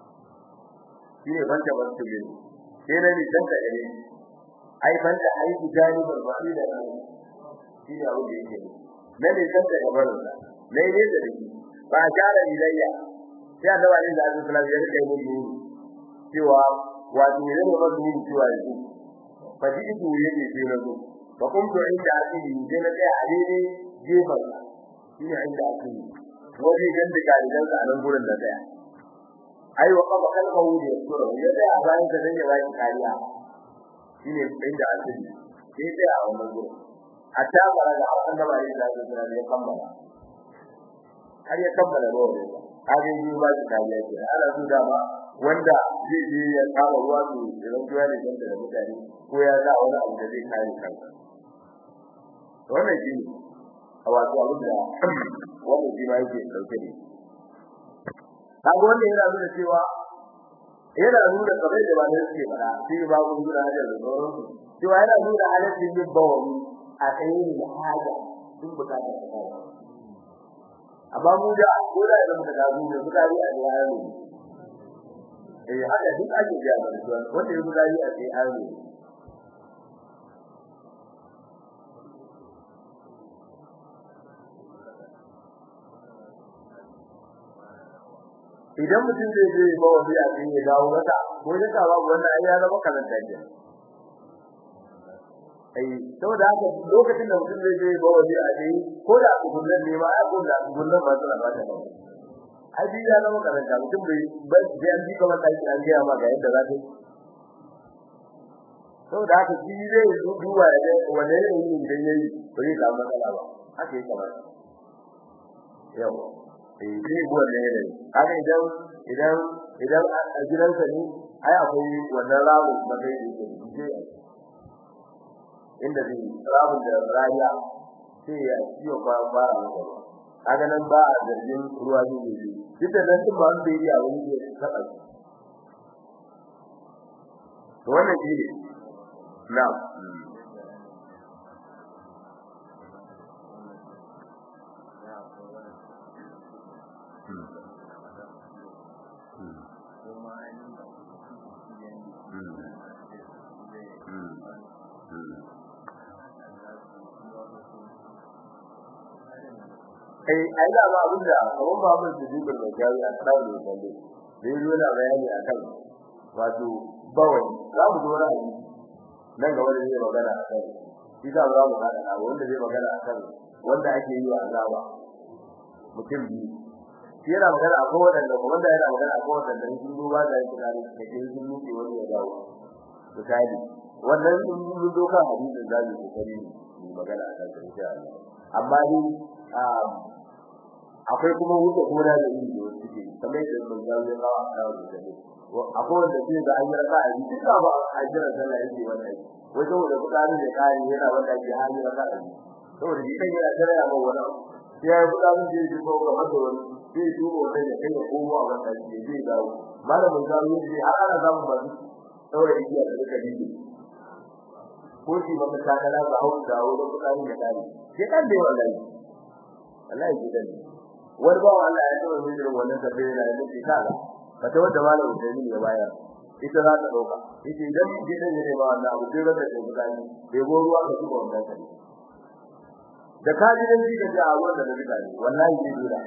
shi ne banda ba su diru sai ne dan ka gare ai banda ai gani barbari da shi ne abu da yake ne ne dan ka gabar da ne ne da dake ba jara ilayya sai annabi alaihi salatu wasallam ya rike mun nuru cewa wato ne ne ba nuru cewa yanzu fa ji idu yake ce na zo fa kun to inda asiri je na tsaya a daidai gefen sa shine inda asiri wani gan da kalidan sa a nan gurin da tsaya ai wa qaba kalmahu da sura ya tsaya a bayan da ya bayan kariya shine inda asiri sai tsaya a wannan gurin hatta fara da annabi alaihi salatu wasallam ya kammala har ya kammala ruwan ne kage yi ba shi kariya ce ana so da ba wanda zai je ya kama ruwa to idan ruwa ne dan da mutane ko ya sa wani abu da zai kare kansa wannan shi a wato abin da wannan shi ma yake dauke ne kaga wannan yana nuna cewa yana nuna kamar da ba ne suke fada shi ba mun gura da sauran cewa yana nuna halaccin yin bawani a tsayin da haja duk bukatar ta amma mu da ko da idan muka gazu da suka yi a yayin eh haka duk ake biya da su wanda ya guda yi a sai ayo idan mutum zai je ba wani a cikin ya dawo mata ko da ka babu wannan ai ya zama kalanta ke ai saboda haka lokacin da mutum zai je ba wani a cikin ko da kullun ne ma ai ko da kullun ba su ba ta ba ai bi ya zama kalanta mutum bai bai da an ji kamar kai an ga ma ga yadda za ta saboda haka shi zai duba ya ga wanne ne yin da yayi bai ka matsala ba haka yake kamar yawa eh sai wannan ne haka idan idan idan a gidansa ne ai akwai wannan rawu da kai da yake inda zai rawu da rariya sai ya ciyo ba fara masa kaga nan ba a zargin ruwa ne ne duk da nan ba an bai a wani ke saka to wannan shi ne na'am eh ai da ba abin da kaman ba mun su dubar da jawi a tsara da kalle da yi yana bayani akan wato bawai za mu zo na hadisi nan ga wanda zai magana akan shi za mu ga da wanda zai magana akan wanda ake yi wa azaba mutum biyu shi yana magana akan wanda wanda yana magana akan wanda sun zo ba da yake da ke sun nuke wani ya dawo misali wannan sun zo kan hadisin da zai kokari mu magana akan shi insha Allah amma ni akwai kuma wuce gona da yin da suke kamar da mun ga ya kawo a kawo da ne akwai wanda zai ga an raka a duk da ba a jira sallah yake wannan wai saboda kudari da kari yana wanda ke hali raka a saboda shi kan yana jira ba wani sai ya kudari da yake ko ga masa wani sai duba wannan da kai ko wa wanda ke zai dawo malamin zaru yake har ana zamu ba su saboda iya da duka dide ko shi maka takala ga hawo dawo da kudari da kari sai kan dai wallahi wallahi gidan wani ba Allah ya taɓa yin irin wannan tafiya da yake kaga ka ta wanda malamu da ni ya bayar ita za ta dauka ita idan gidan ne ba wannan abu sai wanda ke gudani bai go ruwa ka zuba wannan kai da ka ji dan jiga da awon da duka ne wallahi zai dura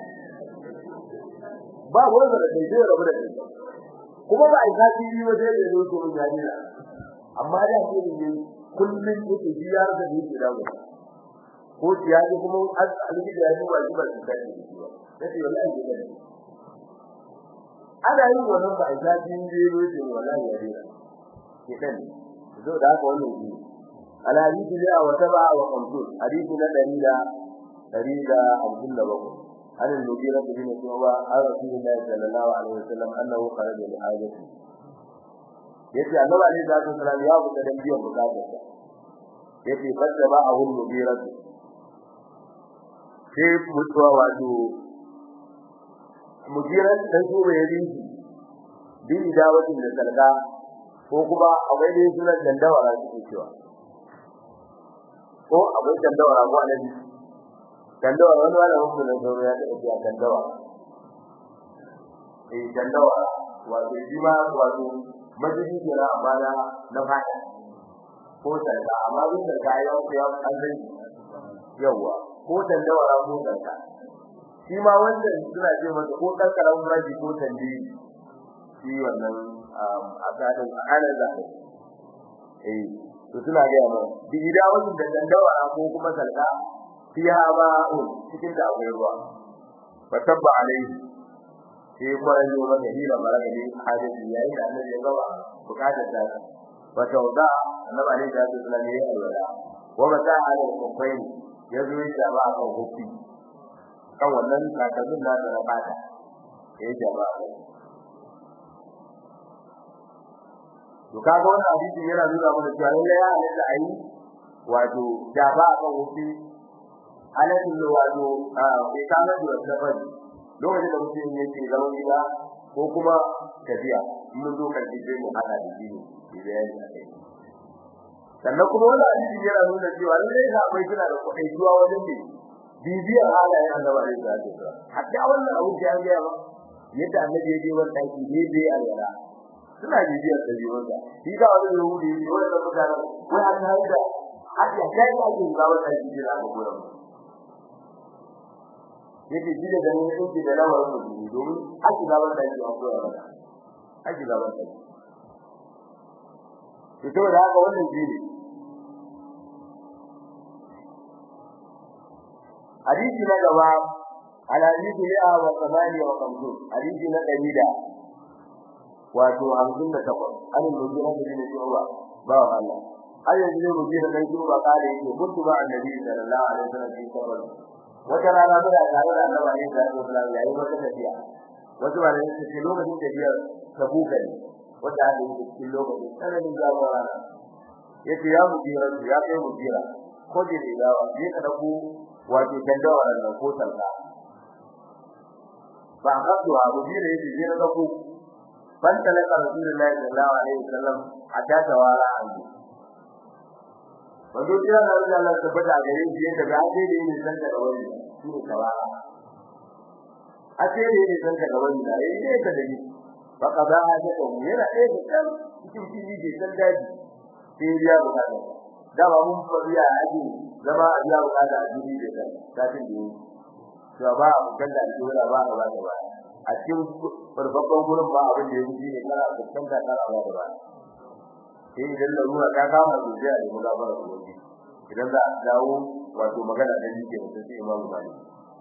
ba wanda da kai zai rabu da kai kuma ba ai zafi yi wa sai da zo to mun gani amma da ke ne kullun yake biyar da yake dawo ko ya ji kuma alƙidi ya duba shi ba shi kai ne ba yace wallahi ke ne ana yin wannan ba a jin jero ce wallahi ya dena ke dan zo da haka wannan shi ala hadisi da wa taba wa qamtul hadisi na dalila dalila abdul labako an al-mugira bin shuba an rasulullahi sallallahu alaihi wasallam annahu kharaja li hajati yace annabi alaihi salatu wasallam ya buƙata dan biyan bukatarsa yace fadda ba a hul mugira sai mutuwa wato mujiran dan shuba ya rinji bi idawatin da salga ko kuma akwai da sunan dandawara suke cewa ko akwai dandawara ko alaji dandawara wani wani mutum da sauro ya taɓa cewa dandawara eh dandawara wato shi ma wato majiji ke na amma na na fata ko sarka amma duk sarka ya wasu ya an zai yawa ko dandawara ko sarka shi ma wanda suna ce masa ko kankara maji ko tandiri shi wannan a tsadin a kanar zaɓe eh to suna ga mu bi ida wasu da dandawa ko kuma salka fiha ma'un cikin da akwai ruwa fa tabba alai sai kwaran yo maka hira baraka ne hadisi yayin da annabi ya gaba bukatar ta fa tawda annabi alaihi salatu wasallam ya yi alwala wa mata ala kufain ya zo ya ba ka hukunci kan wannan takalmin da na fata ya jama'a to kaga wannan hadisi yana nuna mana cewa lalle ya halatta ayi wato da ba a kan wuce halatta wato a kai kana da safar lokacin da mutum yake zaman gida ko kuma tafiya mun zo kan sai mu hada da shi ne bayani akai sannan kuma wannan hadisi yana nuna cewa lalle da akwai kina da kuɗi zuwa wajen ne bibiyar halayen annabi da zai hatta wannan abu da ya ga yadda annabi ya je wannan daki ne bai alwala suna bibiyar dabi'unsa shi ga wani yahudi ne wanda mutane wai an haɗu da haka kai ga ake ga wata jiji da gurin yake ji da ganin yake da lawar mutum domin haka ga wata jiji a gurin mata haka ga wata to saboda haka wannan jini hadisi na gaba على حديث 158 حديث na 100 wato 58 an mujira da ne cewa ba Allah ayi ne mujira dan cewa kare yake kuntu ba annabi sallallahu alaihi wasallam fi sabr wata rana da tare da Allah ne da Allah yayi wata tafiya wato ba ne ce lokacin tafiyar tabuka ne wata da yake cikin lokacin sanin jawo rana yace ya mujira ya kai mujira ko je da dawa ne ka dauko wato dandawa nan ko salka ba ka duwa mujira yace je na dauko فانطلق رسول الله صلى الله عليه وسلم حتى توارى عنه wanda kira da Allah tabbata gare shi yadda ga ake da yin san daga wani shi ne tawara ake da yin san daga wani da yayi ne ka dani fa qada hada ko yana eh da kan cikin fili da san daji sai ya bukata da ba mun fariya aji zama a biya bukata a jini da kan satin da yi to ba kan da dole ba ba ba a cikin farfakon gurin ba abin da yake ne kana fuskanta kana ba da ba sai idan da ruwa ta kama zuciya da mugabara da wani idan za a dawo wato magana da yake da sai imamu malik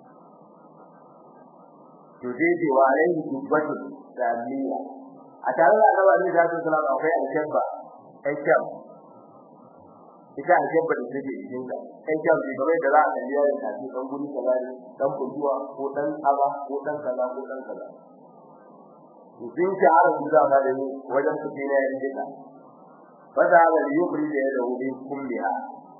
to dai dai wa alaihi dubbatu samiya a tare da annabi da sallallahu alaihi wasallam akwai aljanna ai kyam ita aljanna da take cikin ka kai kyam ne kamar da za a kalli yayin da kan guri kaza ne dan kujuwa ko dan aba ko dan kaza ko dan kaza sun ci har da ba da wajen su ne yayin dika fada da yubri da ya dawo bin kulliha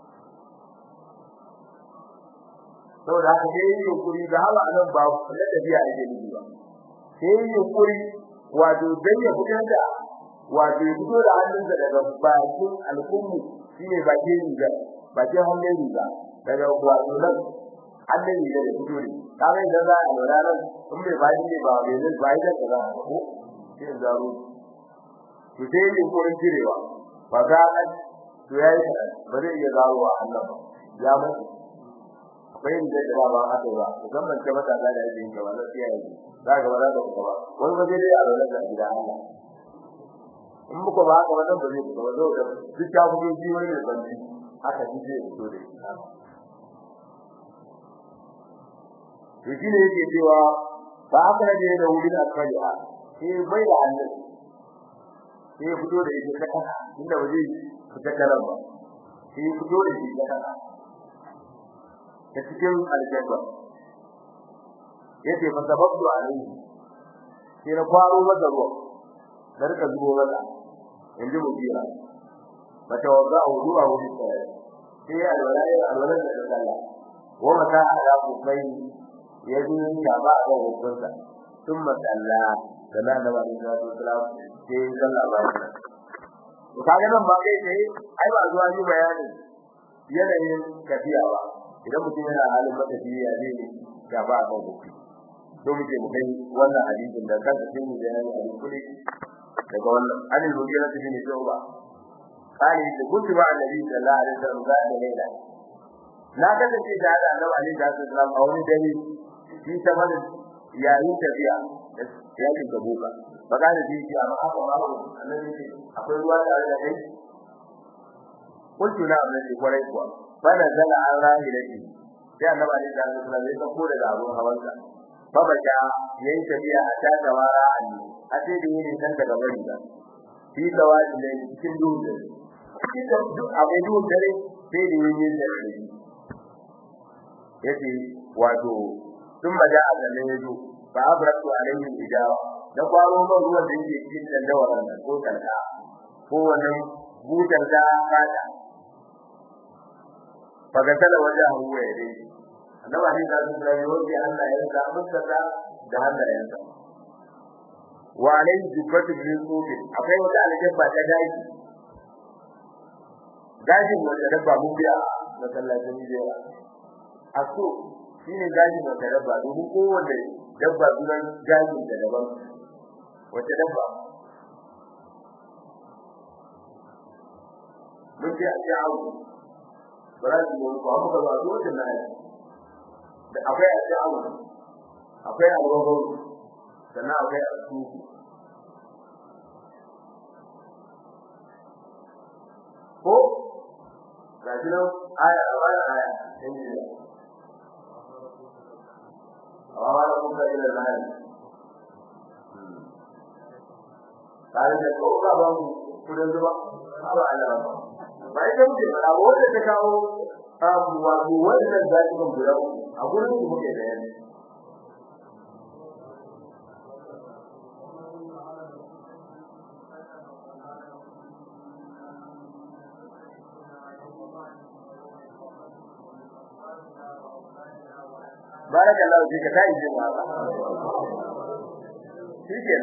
saboda haka sai yin yunkuri da hawa nan ba na tafiya ake nufi ba sai yin yunkuri wato dan ya fitar da wato ya fito da hannunsa daga bakin al'ummu shine bakin riga bakin hannun riga daga wato nan hannun riga da fito ne kaga idan za a lura nan in bai bayan ne ba bai zai bayan da za a ko sai zaro to sai yin yunkurin cirewa ba za a to yayi ba zai iya zarowa Allah ba ya mutu akwai inda da ba haka ba musamman ta mata da yake yin gaba sai yayi za ga ba za ka ba wani waje dai a lura da gida Allah in muka ba haka wannan ba zai ba zo da duk ta fito ji wani da banji haka ji zai fito da to shine yake cewa fa akara da da wurin asfaliha sai bai da Allah sai fito da ita kasa inda waje fita karan ba sai fito da ita kasa ta cikin aljanna yace fa sababtu alaihi sai na kwaro masa ruwa da rika zubo masa inji mutira mata wanda wudu a wurin sai sai alwala alwala da Allah wa mata ala kufai yaji ya ba ga hukunta thumma salla kana da ba da sallam sai sallah ba to kaga nan ba kai sai ai ba zuwa ni bayani yanayin tafiya ba idan mutum yana halin matafiya ne ga ba ga hukunta to muke mu kai wannan hadisin da kanka sai mu bayani a kudi daga wannan anil hujjara ta ne tauba kali da kuntu ba annabi sallallahu alaihi wasallam ga da laila na kasance da da annabi alaihi wasallam a wani dare shi ta mana yayin tafiya yayin gabuka magana ji ji amma haka ba annabi ce akwai ruwa da Allah kai kuntu na annabi kwarai kuwa bana zala an rahilati sai annabi alaihi wasallam ya ko daga abun hawansa babaka yayin tafiya a ta gawara ani a sai da yin kan daga bari ba shi tawaji ne cikin dole cikin duk abin duk dare sai da yin yin dare yace wato sun maja a ganin yazo fa abratu alaihi ijawa da kwaro man ruwan da yake cikin dandawaran nan ko kalka ko wannan butar da fata fagatala wajahu wa yadayhi annabi ne da su da yoji Allah ya sa muka da da hannayensa wa alai jubbatu min sufi akwai wata aljabba ta gaji gaji wanda dabba mun biya masallacin jira aso shine gaji wanda dabba domin kowanne dabba duran gaji da daban wata dabba mun ji a jawo bara su mun ko abuka ba dole na da akwai a jawo akwai a gogo sannan akwai a su ko ga shi nan aya a bayan aya in ji amma ba kun ga ila lahari tare da ko ba ba mu kudin zuba ba Allah ba bai da muke fara wanda ta kawo abu wato wannan zaki ban guda a gurin su muke da yanzu baraka Allah ji ka tayi jin haka shikenan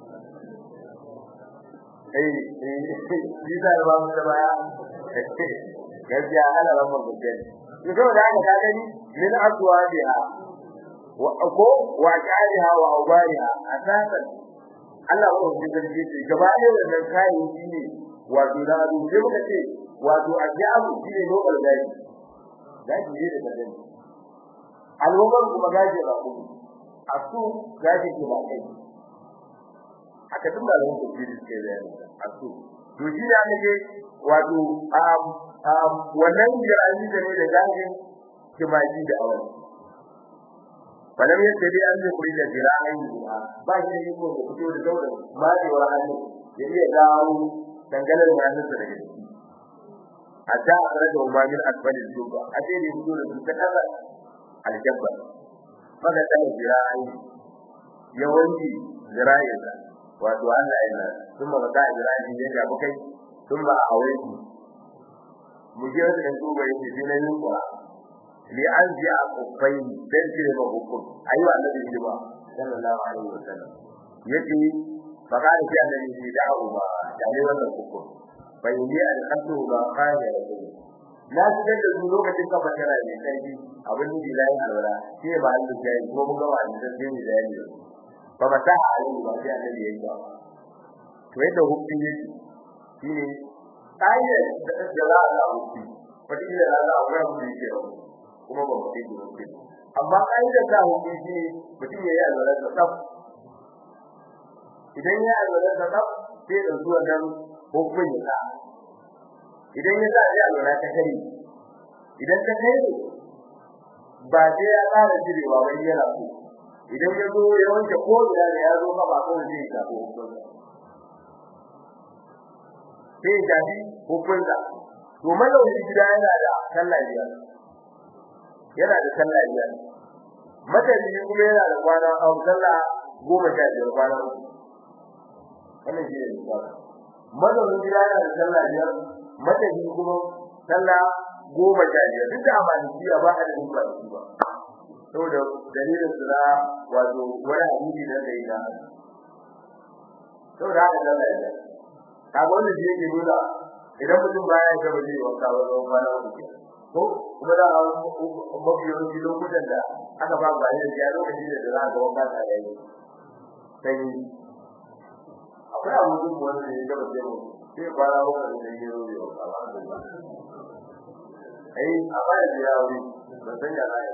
eh eh shi da ba mu da baya gaskiya ana ran mun gaskiya to saboda haka ka gani min aswadiha wa ko wa qaliha wa ubariha asasan Allah ko shi gaskiya ce gaba ɗaya wannan kai shi ne wato da abu sai muka ce wato ajabu shi ne lokal gari gaji ne da gani al'ummar kuma gaji ba ku asu gaji ke ba kai haka duk da al'ummar ku ji ke da asu to shi ne ake wato um um wannan jirani da ne da gaji kimaji da awon falam yadda dai an yi kuri da jirani ba shi ne ko da fito da daura majewar hannu ya iya dawo dangane da hannunsa daga ciki hatta a tare da umarnin asbalin duba a sai da fito da su ta kasa aljabba maka tana zira'i yawanci zira'insa wato Allah yana sun ba ka zira'i ne ga bukai sun ba a wai mu je da kan duba yake sai na yin kura li an ji a kufai dan cire ba hukum ayi wa annabi hidima sallallahu alaihi wasallam yace fa ka ji annabi shi da'u ba da ne wannan hukum bai yi alƙasu ba kana da na shigar da su lokacin kafa tara ne kai abin da ya yi alwala shi ba Allah ya yi kuma ga wani da zai yi bayani ba ba ta halin ba sai Allah ya yi ba to yadda hukumi ne shine ayi da da za a hukumi wata ila za a ga mu yake kuma ba mu yi hukumi amma ayi da ta hukumi shi mutum ya yi alwala da tsaf idan ya alwala da tsaf sai da zuwa nan hukumin ya idan ya sa ya alwala ta kare idan ta kai ba sai ya ƙara jirewa ba yana so idan ya zo ya wanke ko ina da ya zo ka ba ko zai ta ko sai ya ji hukunta to mazaunin gida yana da sallah biyar yana da sallah biyar mataji kuma yana da kwana a sallah goma sha biyar kwana wannan shi ne misali mazaunin gida yana da sallah biyar mataji kuma sallah goma sha biyar duk da amaliki ba a da ba ba saboda dalilin su na wato wani hadisi da kai da saboda haka da Allah ya kaga wannan shi yake nuna idan mutum baya ga baje wanka ba zo kwana uku ko kuma da mafi yawanci lokutan da aka ba ba ne ya lokaci da za ga wanka ta da yi sai akwai abubuwan wanda ya gaba sai mu sai kwana uku da ya yi yau ba ai a baya da yawo ban san ya zai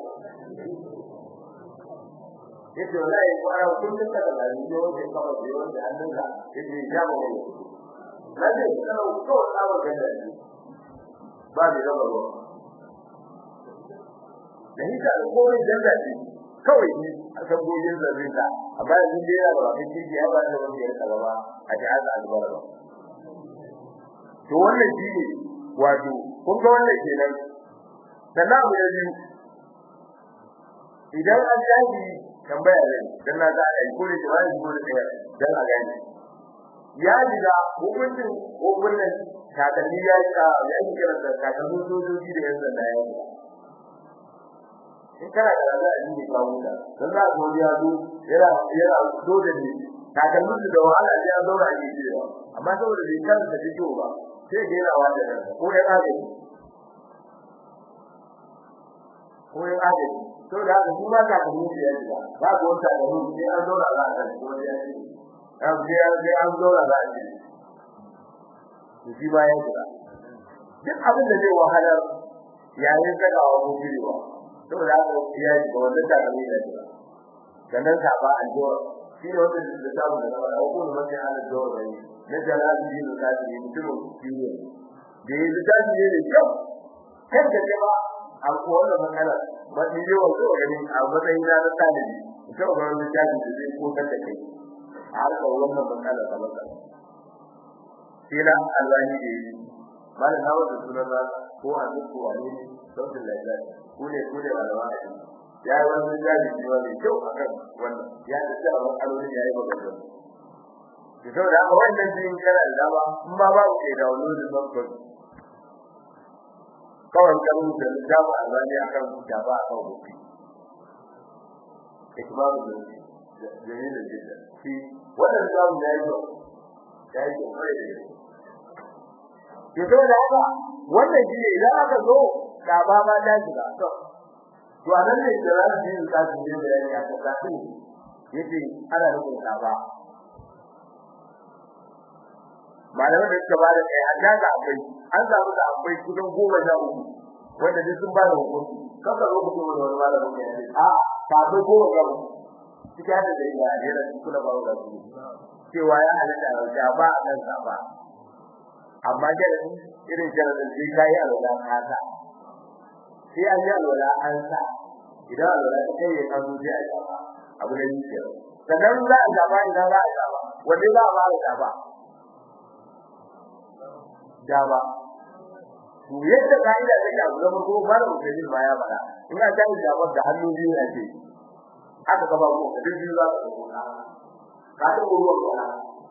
yace wallahi ko ara kullun da da ni yo da kama da yo da hannun da yace ya ba ne na ce kana ko da ba ga da ba da raba ba da hita ko ne da da shi kawai ne a san goyen zarin da amma yanzu dai ya ba kin ji ya ba da wani ya kaba ba a ji Allah albar ba to wannan shi ne wato kun ga wannan kenan sannan abu da biyu idan an yaji tambaya ne dan na ga ai ko ne ba ni ko ne dan a gani ya diga hukuncin hukuncin kakanni ya yi ya yi kira da kakannin sojoji da yanzu da ya yi in kana da raza a jini kawo da dan za ka ya zo yana yana so da ni kakannin da wahala sai ya zauna a jiki ba amma saboda bai kan da take ba sai ga yana wanda ko ya kage ko ya kage to da haka kuma ka ka mutu ya ji ba ko ta da mu sai an zauna za a ko ya ji an ga sai an zauna za a ji shi ba ya ji duk abin da zai wahalar yayin daga wa mu birewa to da haka ya ji ba wanda ta ka mai da ji sannan ka ba an jo shi ne wanda da ta mu da ba ko mun sai an jo da ni na jalal bin kadir mutum biyu da yi da ji ne kyau kan da ba a ko wannan matsala wani yawan zuwa gani a matsayin na na talibi ita ba wani jaji da zai kokar da kai a harkar wannan matsala ta matsala sai na albani da yi malam na wanda sunan na ko a duk wani sautin lafiya ko ne ko ne malama a yi ya yi wani jaji ne wani kyau a kan wannan ya ta tsara matsalolin ya yi magana ki sau da aka wannan jin kana da dama in ba ba ku ke da wani wani babban kawai kan da dama albani akan gaba akan gobe ikmalu da jamilin jidda shi wannan zamu da yi da yi kai da ke to da haka wannan shi ne idan aka zo gaba ma da shiga to to anan ne da ran din ka ji da bayani a kan yace ana nufin gaba malaman da suka ba da kai an daga akwai an samu da akwai kusan goma sha uku wanda duk sun ba da hukunci kaka zo ku da wani malamin da yake a ka zo goma ga suka da da ya ne da kula ba da su cewa ya halatta da ba a kan ba amma da irin jaradin sai kai alwala ka sa sai an yi alwala an sa idan alwala ta kai ya zo sai a gaba abu da yake sannan za a gaba idan za a gaba wanda za a ba a gaba dama to yadda kaida take abu da ko ba da mutum ba ya fada in ka tayi da da hannu biyu ne ce aka gaba ko da biyu za ka ko ka ka ta ruwa ko na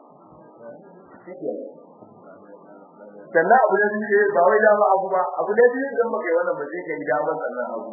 sannan abu da biyu ba wai dama abu ba abu da biyu idan baka yi wannan ba sai kai dama sannan abu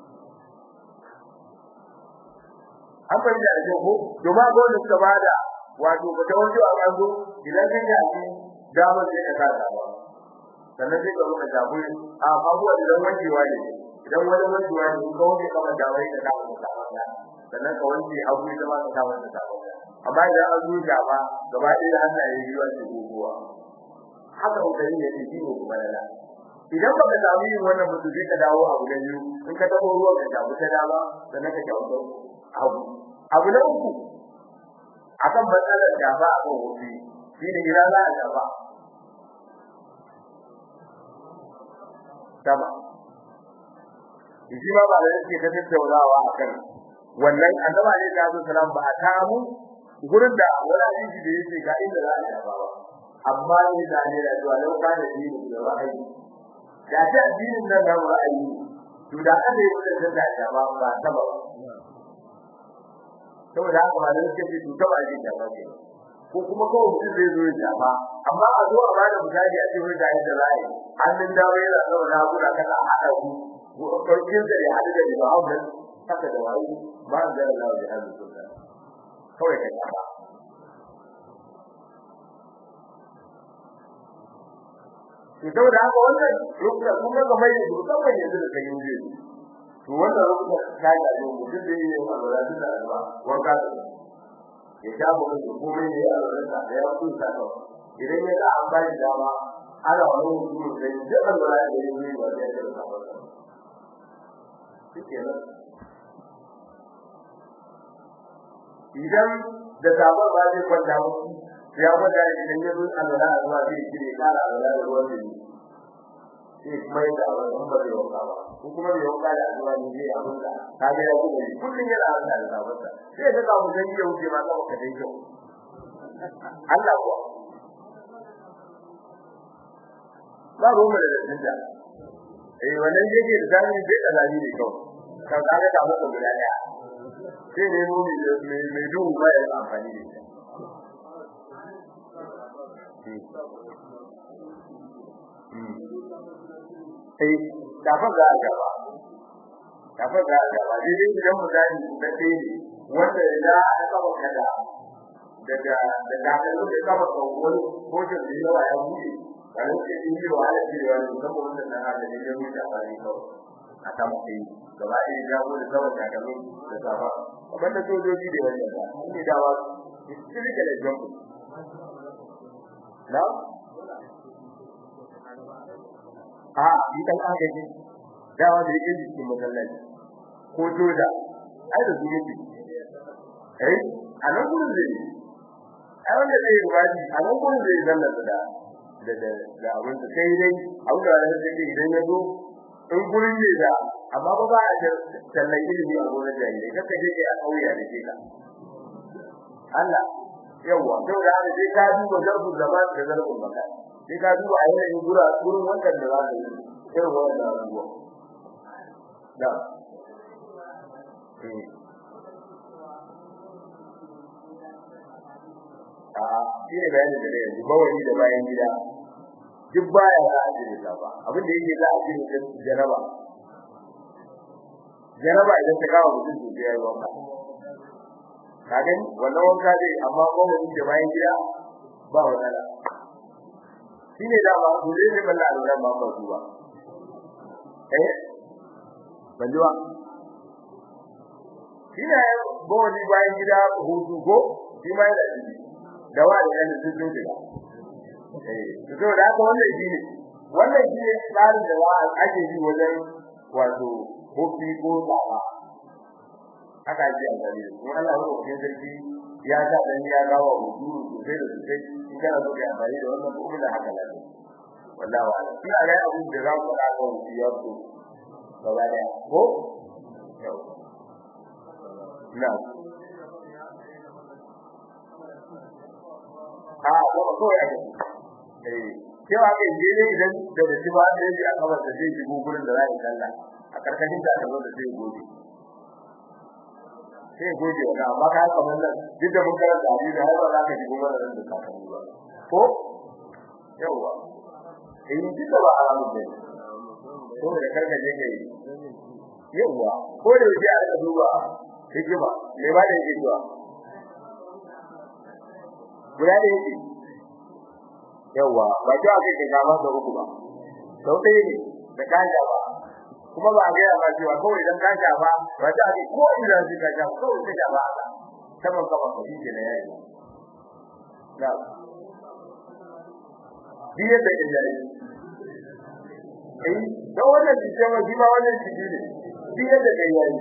an fahimta da ko domin ga wanda suka bada wato ba ta wani a kanzo idan kan yi damar sai ka kada ba sannan sai ka ruka jabu a abuwa idan wankewa ne idan wani wankewa ne ka wanke kamar da wai da kawo ta sannan ka wanke abu da ma ka kawo ta amma idan an zuja ba gaba ɗaya Allah ya yi wani guguwa haka kokari ne ke ciwo kuma da idan baka samu yin wannan mutu sai ka dawo abu da biyu in ka tabo ruwan ka jabu ta dama sannan ka jawo abu abu na uku akan matsalar jafa a kan wofi shi ne ina za a jafa sama shi ma ba da yake ta tattaunawa akan wannan annabi ne da Abu Salam ba a tamu gurin da wala hadisi da yake ga inda za a shafa ba amma ne da ne da zuwa lauka da dini da ra'ayi da ta addinin nan da ra'ayi to da aka yi wannan da ta ba ba ta ba saboda haka ba da yake to ta ba ji ta ba ko kuma kawai mutum zai zo ya shafa amma a zo a bada misali a cikin da yadda za a yi hannun dawo yana zama na guda kana haɗa ku ɗaukin da ya haɗu da ba hau haka da wayo ba a zara lawa da hannun sunna kawai ka shafa to saboda haka wannan rukunan kun ga mai da musamman yanzu da kan yi to wannan rukunan ta ga ne mutum da yi alwala da alwa wanka ya sha mu da komai ne a alwala da ya kusa ta idan ya an ba shi dama ana wani mutum da ya alwala da ya yi wa da ya ta ba shikenan idan da sabon ba zai kwanta musu ya gwada idan ya zo alwala a zuwa zai kire kara alwala da ruwan jini sai kuma yadda a wajen ba zai wanka ba ko kuma bai wanka da zuwa ne zai abin da ka ga ya kuma yi kullum yana alwala da sabonsa sai ka ga mutum ya wuce ma kawai ka dai kyau Allah kuwa ba ruwa da dattinta eh wannan yake da zani bai da zani ne kawai kan ka ga ta mutu guda daya sai ne mu mai duhu ba ya amfani da ita sai kafin za a gaba kafin za a gaba dai dai idan mu gani da dai wanda ya aka kafa kada daga da kafin da kafa kawai ko da yawa ya buɗe kan ce in yi wa ala cewa ne kuma wannan nan da ne ya mutu a bari kawai a ta mutai gaba ɗaya ya go da kawai da kafin da safa kamar da sojoji da wannan da ne dawa istirika da jambu na a idan aka ji dawa da yake cikin masallaci ko joda ai da zuwa ce eh a nan gurin zai ai wanda zai yi rubaji a nan gurin zai zanna da da da da abin da sai dai abin da wani zai idan ya zo in gurin ne da amma ba ba a da tallan ilimi a gurin jahilai kaka je kai a kauya da ke ka Allah yawa saboda haka sai ka duba zarbin zaman da zarbin maka sai ka duba a yanayin gura gurin wannan da za ka yi irin wannan abubuwa da a shi ne bayani da ne yanzu bawani da bayan gida duk baya za a jire ta ba abin da yake za a jire ta jaraba jaraba idan ta kawo mutum to sai ya yi wanka kaga wannan wanka dai amma bawani da bayan gida ba wadala shine da ba dole ne balla alwala ba ba zuwa eh banjuwa shine bawani bayan gida hutu ko shi ma yana ciki da wa da yana cikin gida eh to da haka wannan shine wannan shine tsarin da wa ake yi wajen wato hofi ko tsaba haka ake amfani da kuma Allah ya rubuta sarki ya sa dan ya gawa hudu sosai da sosai in kana so ka amfani da wannan kuma da haka ne wallahi wa ina ga abin da za ku fara kan ya so gaba da ko yau na a ko ko ya ce eh cewa kai je ne idan da da shi ba da shi a kawar da zai shigo gurin da za a kalla a karkashin ta da da zai gobe sai goje wa amma ka kamar nan duk da mun karanta hadisi har ba za ka ji goma da nan da kakanni ba ko yawa eh duk da ba haramu ne ko da karka je kai yawa ko da yake a duba hikima me ba da yake zuwa guda da yake yawa ba ta ake kai gama da uku ba sau ɗaya ne da kanja ba kuma ba ga yawa cewa ko idan ka shafa ba ta ake ko ina zai ka shafa ko ka shafa haka saman kafa ka shi ke da yayi na biye da yayi eh da wannan jike ma shi ma wannan jike ne biye da yayi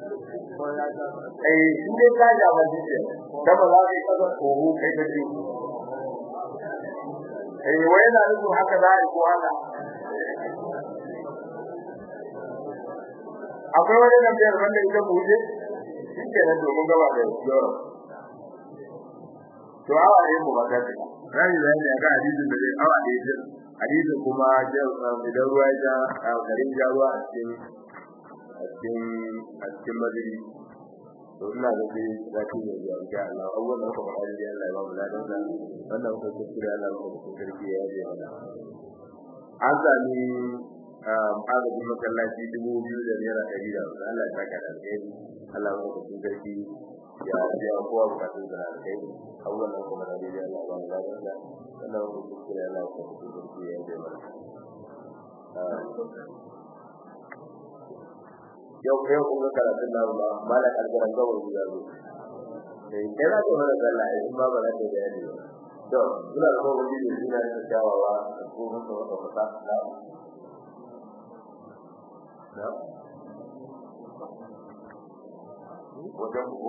eh shi ne ka shafa shi ke da ba za ka yi kasa ko kai da shi eh wai na nufin haka za a yi ko haka akwai wani tambayar wanda ita ku wuce shi ke nan domin gaba da yoro to awa ne mu maka ce rani da ne ga hadisin da zai awa ne din hadisin kuma idan ruwa ya garin ja ruwa a cikin a cikin a cikin madiri to ina da dai zaki ne ya ga Allah awwal da kuma hadi Allah ya ba mu ladan da wannan ko kuskure Allah ya ba mu sarki ya yi mana an sami agajin masallaci dubu biyu da naira ɗari da wasu Allah ta ka da alheri Allah ya ba mu sarki ya biya kowa bukatun da alheri awwal da kuma hadi Allah ya ba mu ladan da wannan ko kuskure Allah ya ba mu sarki ya yi mana yau yau kun ga karatun nan ba malak algaran ga wani da zo eh kai za ka fara sallah in ba ba za ka da yadi to ina da kowa ji da ina da jawawa ko mun so ka fata na na wajen ku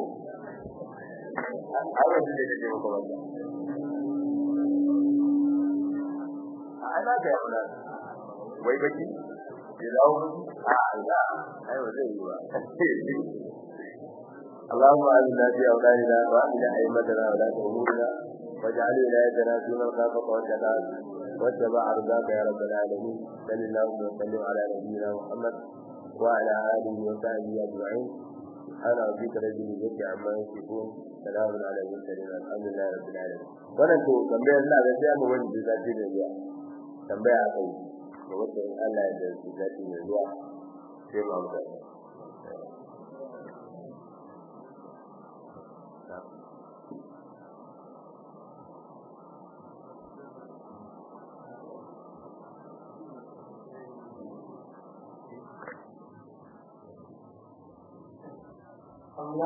ai wanda da ke maka wanda ana ga yana wai baki dawo a Allah ai ba zai yi ba Allahumma inna fi awladina wa ila aymatina wa la tuhmina waj'al wilayatana fi man khafaka wa jalal واتبع رضاك يا رب العالمين صل اللهم وسلم على نبينا محمد وعلى اله وصحبه اجمعين سبحان ربك رب العزه عما يصفون سلام على المرسلين الحمد لله رب العالمين wannan to tambayar Allah da sai mu wani da zai ne zuwa tambaya akai da wanda Allah ya da su zai ne zuwa sai mu amsa